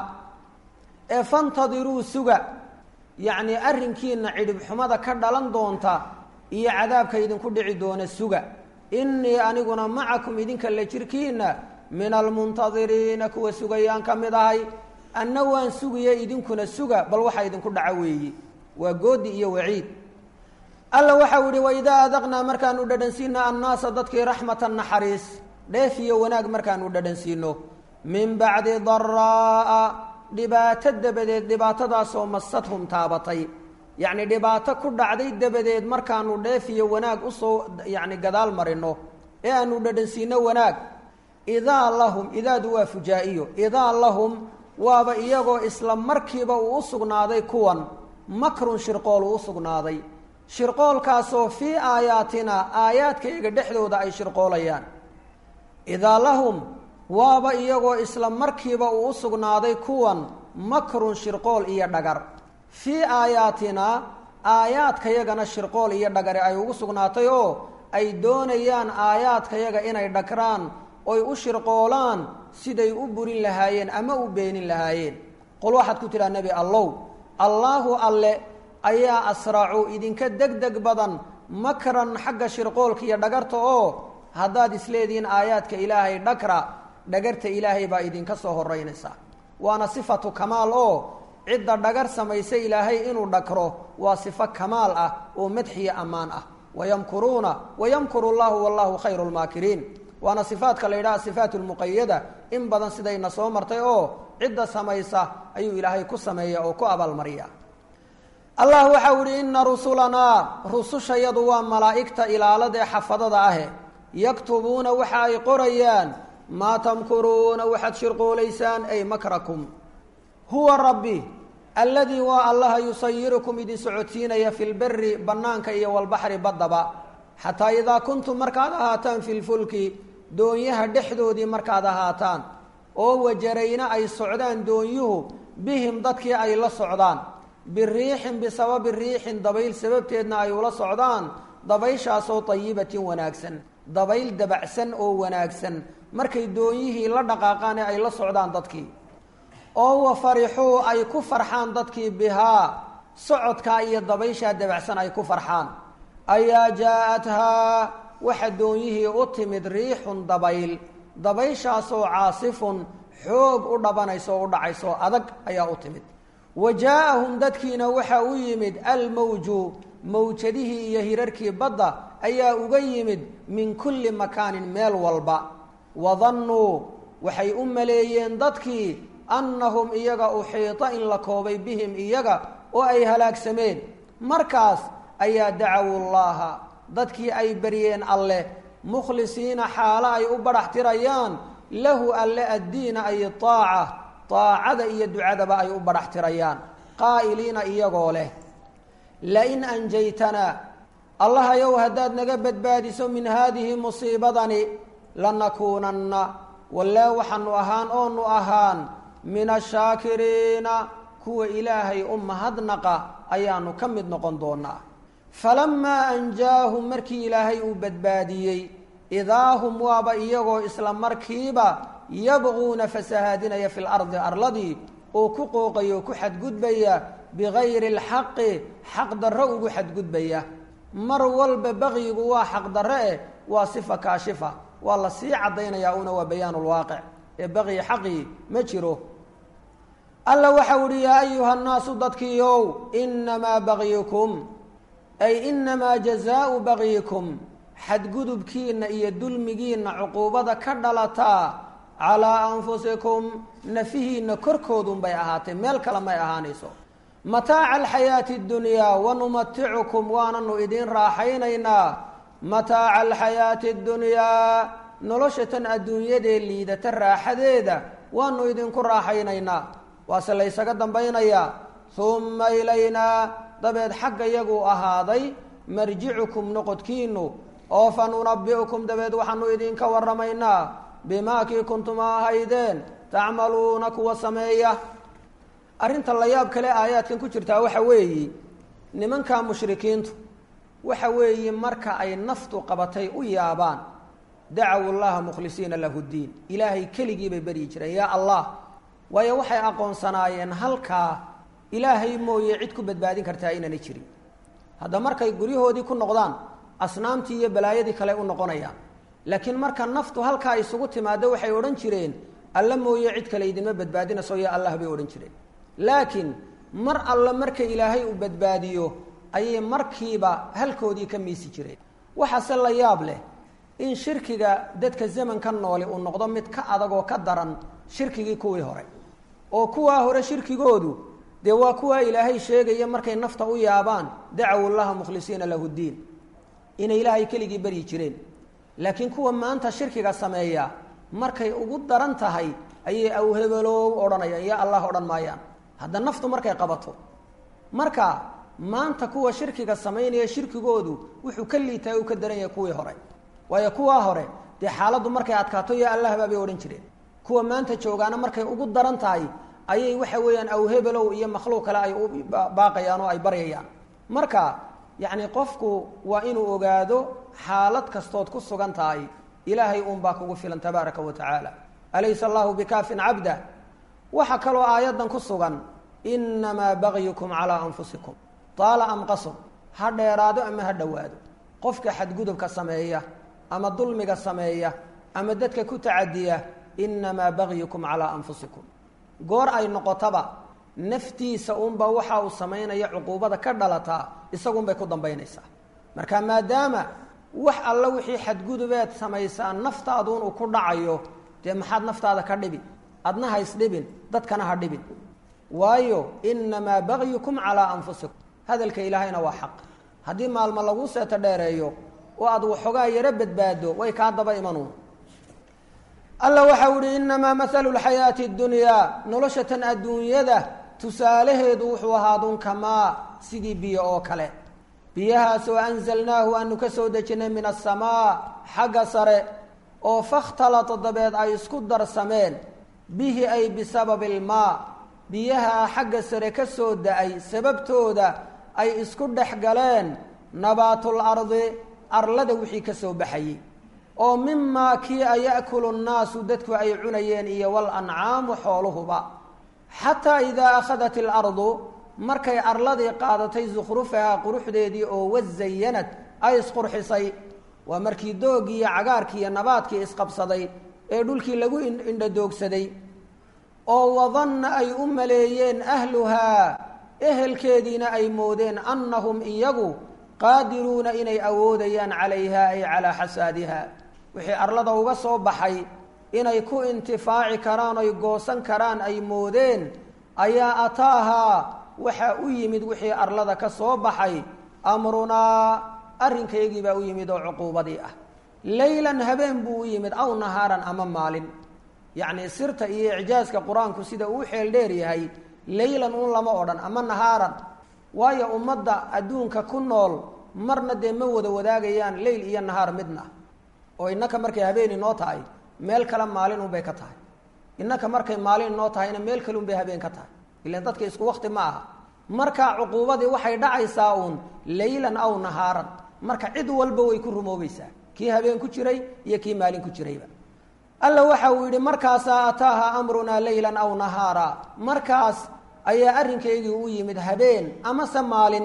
A: ee fantadiruu suga yacnii arrinkiina cidhibxumada ka dhalan doonta iyo cadaabka idinku dhici doona suga innii aniguna macakum idinka la jirkiina min almuntadiriina kuwa sugayaan ka mid ahay anna waan sugiya idinkuna suga bal waxaa idinku dhaco weeye waa goodi iyo waciid alla waxau yihi waidaa adaqnaa markaanu dhadhansiino annaasa dadkii raxmatan naxariis dheef iyo wanaag markaanu dhadhansiino min bacdi daraa'a dhibaato dabadeed dhibaatadaasoo masadhum taabatay yacni dhibaato ku dhacday dabadeed markaanu dheef iyo wanaag usoo yacni gadaal marino ee aanu dhadhansiino wanaag idaa lahum idaadu waa fujaa-iyo idaa lahum waaba iyagoo isla markiiba uu u sugnaaday kuwan makrun shirqool uu u sugnaaday shirqoolkaasoo fii aayaatina aayaadkayaga dhexdooda ay shirqoolayaan idaa lahum waaba iyagoo isla markiiba uu u sugnaaday kuwan makrun shirqool iyo dhagar fii aayaatina aayaadkayagana shirqool iyo dhagari ay ugu sugnaatay oo ay doonayaan aayaadkayaga inay dhagraan oy u shirqoolaan siday u burin lahaayeen ama u beenin lahaayeen qol waxaad ku tidhaha nebi allow allaahu alle ayaa asracu idinka deg deg badan makran xagga shirqoolka iyo dhagarta oo haddaad isleedihiin aayaadka ilaahay dhagra dhagarta ilaahay baa idinka soo horeynaysaa waana sifatu kamaal oo cidda dhagar samaysa ilaahay inuu dhagro waa sifo kamaal ah oo madxiya ammaan ah wayamkuruuna wayamkuru llahu wallahu khayru lmaakiriin waana sifaadka la yidhaha sifaat lmuqayada in badan sidayna soo martay oo cidda samaysa ayuu ilaahay ku sameeya oo ku abaalmariya allah waxau ihi ina rusulanaa rusushayadu waa malaa'igta ilaalada ee xafadada ahe yaktubuuna waxa ay qorayaan maa tamkuruuna waxaad shirqoolaysaan ay makrakum huwa rabbi alladii waa allaha yusayirukum idin socodsiinaya fi lberi bannaanka iyo walbaxri baddaba xataa idaa kuntum markaad ahaataan fi lfulki doonyaha dhexdoodii markaad ahaataan oo wajarayna ay socdaan doonyuhu bihim dadkii ay la socdaan biriixin bisababi riixin dabayl sababteedna ay ula socdaan dabayshaasoo tayibatin wanaagsan dabayl dabacsan oo wanaagsan markay doonyihii la dhaqaaqaan ee ay la socdaan dadkii oo wa farixuu ay ku farxaan dadkii bihaa socodkaa iyo dabayshaa dabacsan ay ku farxaan ayaa jaa-athaa waxa doonyihii u timid riixun dabayl dabayshaasoo caasifun xoog u dhabanayso o u dhacayso adag ayaa u timid wa jaa-ahum dadkiina waxa u yimid almawju mawjadihii iyo hirarkii badda ayaa uga yimid min kulli makaanin meel walba wadannuu waxay u maleeyeen dadkii annahum iyaga uxiita in la koobay bihim iyaga oo ay halaagsameen markaas ayaa dacawu llaha dadkii ay baryeen alleh mukhlisiina xaalo ay u badhax tirayaan lahu alle addiina ay taaca taacada iyo ducadaba ay u badhax tirayaan qaa'iliina iyagoo leh lain anjaytanaa allahayow haddaad naga badbaadiso min haadihi musiibadani lanakuunanna wallee waxaanu ahaan oonu ahaan min ashaakiriina kuwa ilaahay u mahadnaqa ayaanu ka mid noqon doonaa falamaa anjaahum markii ilaahay uu badbaadiyey idaa hum waaba iyagoo isla markiiba yabquuna fasahaadinaya fi lardi arladii oo ku qooqaya oo ku xadgudbaya bigayri alxaqi xaq darro ugu xadgudbaya mar walba baqyigu waa xaq darre eh waa sifa kaashifa waa la sii caddaynayaa una waa bayaan lwaaqic ee baqyi xaqii ma jiro alla waxau ihi yaa ayuha nnaasu dadkiiow inamaa bagyukum ay inamaa jazaau bagyikum xadgudubkiina iyo dulmigiina cuquubada ka dhalataa calaa anfusikum nafihiina korkoodunbay ahaatay meel kale may ahaanayso mataaca alxayaati اdunyaa wanumaticukum waananu idiin raaxaynaynaa mataaca alxayaati اdunyaa nolosha tan adduunyadee liidata raaxadeeda waanu idinku raaxaynaynaa waase laysaga dambaynayaa humma ilaynaa dabeed xagga yaguu ahaaday marjicukum noqodkiinu oo fa nunabi'ukum dabeed waxaanu idinka warramaynaa bimaa kii kuntuma ahaydeen tacmaluuna kuwa sameeya arrinta la yaab kale aayaadkan ku jirtaa waxa weeyi nimanka mushrikiintu waxa weeyi marka ay naftu qabatay u yaabaan dacawu llaha mukhlisiina lahu ddiin ilaahay keligii bay beryi jireen yaa allah waayo waxay aqoonsanaayeen halkaa ilaahay mooye cid ku badbaadin kartaa inaanay jirin hadda markay guryahoodii ku noqdaan asnaamtii iyo balaayadii kale u noqonayaan laakiin marka naftu halkaa isugu timaado waxay odhan jireen alla mooye cid kale idinma badbaadinayso ya allah bay odhan jireen laakiin mar alle marka ilaahay uu badbaadiyo ayay markiiba halkoodii ka miisi jireen waxaase la yaab leh in shirkiga dadka zamanka nooli uu noqdo mid ka adag oo ka daran shirkigii kuwii hore oo kuwaa hore shirkigoodu dee waa kuwaa ilaahay sheegaya markay nafta u yaabaan dacaw llaha mukhlisiina lahu ddiin inay ilaahay keligii baryi jireen laakiin kuwa maanta shirkiga sameeya markay ugu daran tahay ayay awhebelow odhanayaan ya allah odhan maayaan hadda naftu markay qabato marka maanta kuwa shirkiga samaynaya shirkigoodu wuxuu ka liitahay uu ka daran yahay kuwii hore waayo kuwaa hore dee xaaladdu markay adkaato ya allah baabay odhan jireen kuwa maanta joogaana markay ugu daran tahay ayay waxa weeyaan awhebelow iyo makhluuq kale ay u baaqayaan oo ay baryayaan marka yacni qofku waa inuu ogaado xaalad kastood ku sugan tahay ilaahay uunbaa kugu filan tabaaraka wa tacaala alaysa allahu bikaafin cabda waxaa kaloo aayaddan ku sugan inamaa bagyukum calaa anfusikum taala am qasr ha dheeraado ama ha dhowaado qofka xadgudubka sameeya ama dulmiga sameeya ama dadka ku tacadiya inamaa bagyukum calaa anfusikum goor ay noqotaba naftiisa unba waxa uu samaynaya cuquubada ka dhalataa isagunbay ku dambaynaysaa marka maadaama wax alla wixii xadgudubeed samaysaa naftaaduun uu ku dhacayo dee maxaad naftaada ka dhibi adna ha isdhibin dadkana ha dhibin waayo inamaa bagyukum calaa anfusikum hadalka ilaahayna waa xaq haddii maalmo lagu seeto dheereeyo oo aad waxoogaa yaro badbaado way kaa daba imanuun alla waxau ihi inamaa mathalu lxayaati اdunyaa nolosha tan adduunyada tusaalaheedu wuxuu ahaaduun kamaa sidii biyo oo kale biyahaasoo anzalnaahu aanu ka soo dejinay min asamaa xagga sare oo fakhtalata dabeed ay isku darsameen bihi ay bisababi ilmaa biyaha xagga sare ka soo da-ay sababtooda ay isku dhex galeen nabaatul ardi arlada wixii ka soo baxayey oo mimaa kii a ya'kulu nnaasu dadku ay cunayeen iyo wal ancaamu xooluhuba xataa idaa akhadat ilardu markay arladii qaadatay sukhrufahaa quruxdeedii oo wazayanad ay isqurxisay waa markii doogii iyo cagaarkii iyo nabaadkii isqabsaday ee dhulkii lagu indhadoogsaday oo wadanna ay u maleeyeen ahluhaa ehelkeediina ay moodeen annahum iyagu qaadiruuna inay awoodayaan calayha ay calaa xasaadiha wixii arlada uga soo baxay inay ku intifaaci karaan oy goosan karaan ay moodeen ayaa ataahaa waxaa u yimid wixii arlada ka soo baxay amrunaa arrinkaygii baa u yimid oo cuquubadii ah leylan habeen buu u yimid aw nahaaran ama maalin yacnii sirta iyo icjaaska qur-aanku sida uu xeel dheer yahay leylan un lama odhan ama nahaaran waayo ummadda adduunka ku nool marna dee ma wada wadaagayaan leyl iyo nahaar midna oo innaka markay habeeni noo tahay meel kale maalin unbay ka tahay innaka markay maalin noo tahayna meel kale unbay habeen ka tahay ilan dadka isku wakti ma aha markaa cuquubadii waxay dhacaysaa uun leylan aw nahaaran marka cid walba way ku rumoobaysaa kii habeen ku jiray iyo kii maalin ku jirayba alla waxa uu yidhi markaasaa ataaha amrunaa leylan aw nahaara markaas ayaa arrinkaygii u yimid habeen amase maalin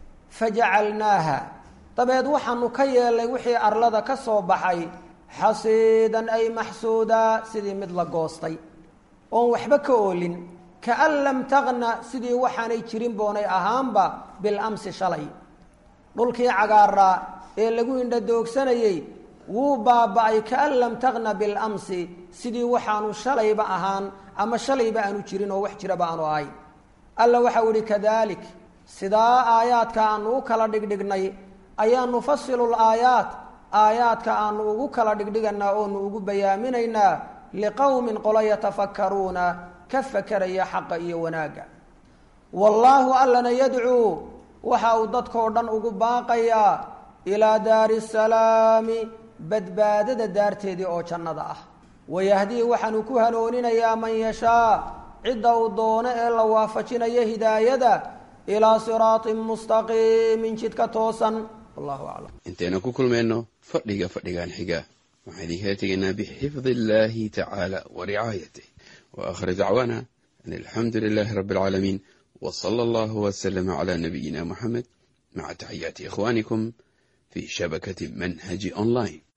A: fajacalnaaha dabeed waxaanu ka yeelnay wixii arlada ka soo baxay xasiidan ay maxsuudaa sidii mid la goostay oon waxba ka oolin kaan lam taqna sidii waxaanay jirin boonay ahaanba bilamsi shalay dhulkii cagaaraa ee lagu indhadoogsanayey wuu baaba-ay kaan lam taqna bilamsi sidii waxaanu shalayba ahaan ama shalayba aanu jirin oo wax jiraba aanu ahayn alla waxau ihi kadalik sidaa aayaadka aanu u kala dhigdhignay ayaa nufasilu laayaat aayaadka aanu ugu kala dhigdhiganaa oonu ugu bayaaminaynaa liqowmin qolo yatafakkaruuna ka fakeraya xaqa iyo wanaagga wallaahu allana yadcuu waxa uu dadkao dhan ugu baaqayaa ilaa daari salaami badbaadada daarteedii oo jannada ah wayahdii waxaanu ku hanooninayaa man yashaa cidda uu doono ee la waafajinayo hidaayada ilaa siraatin mustaqiimin jidka toosan wallahu aclam
B: intaynu ku kulmayno fadhiga fadhigan xiga waxaan idinkala tegaynaa bixifdi illaahi tacaala wa ricaayatih wa aakhir dacwaana an alxamdu lilaahi rabbi alcaalamiin wa sala allahu wasalama calaa nabiyina muxamed maca taxiyaati ikhwaanikum fi shabakati manhaji online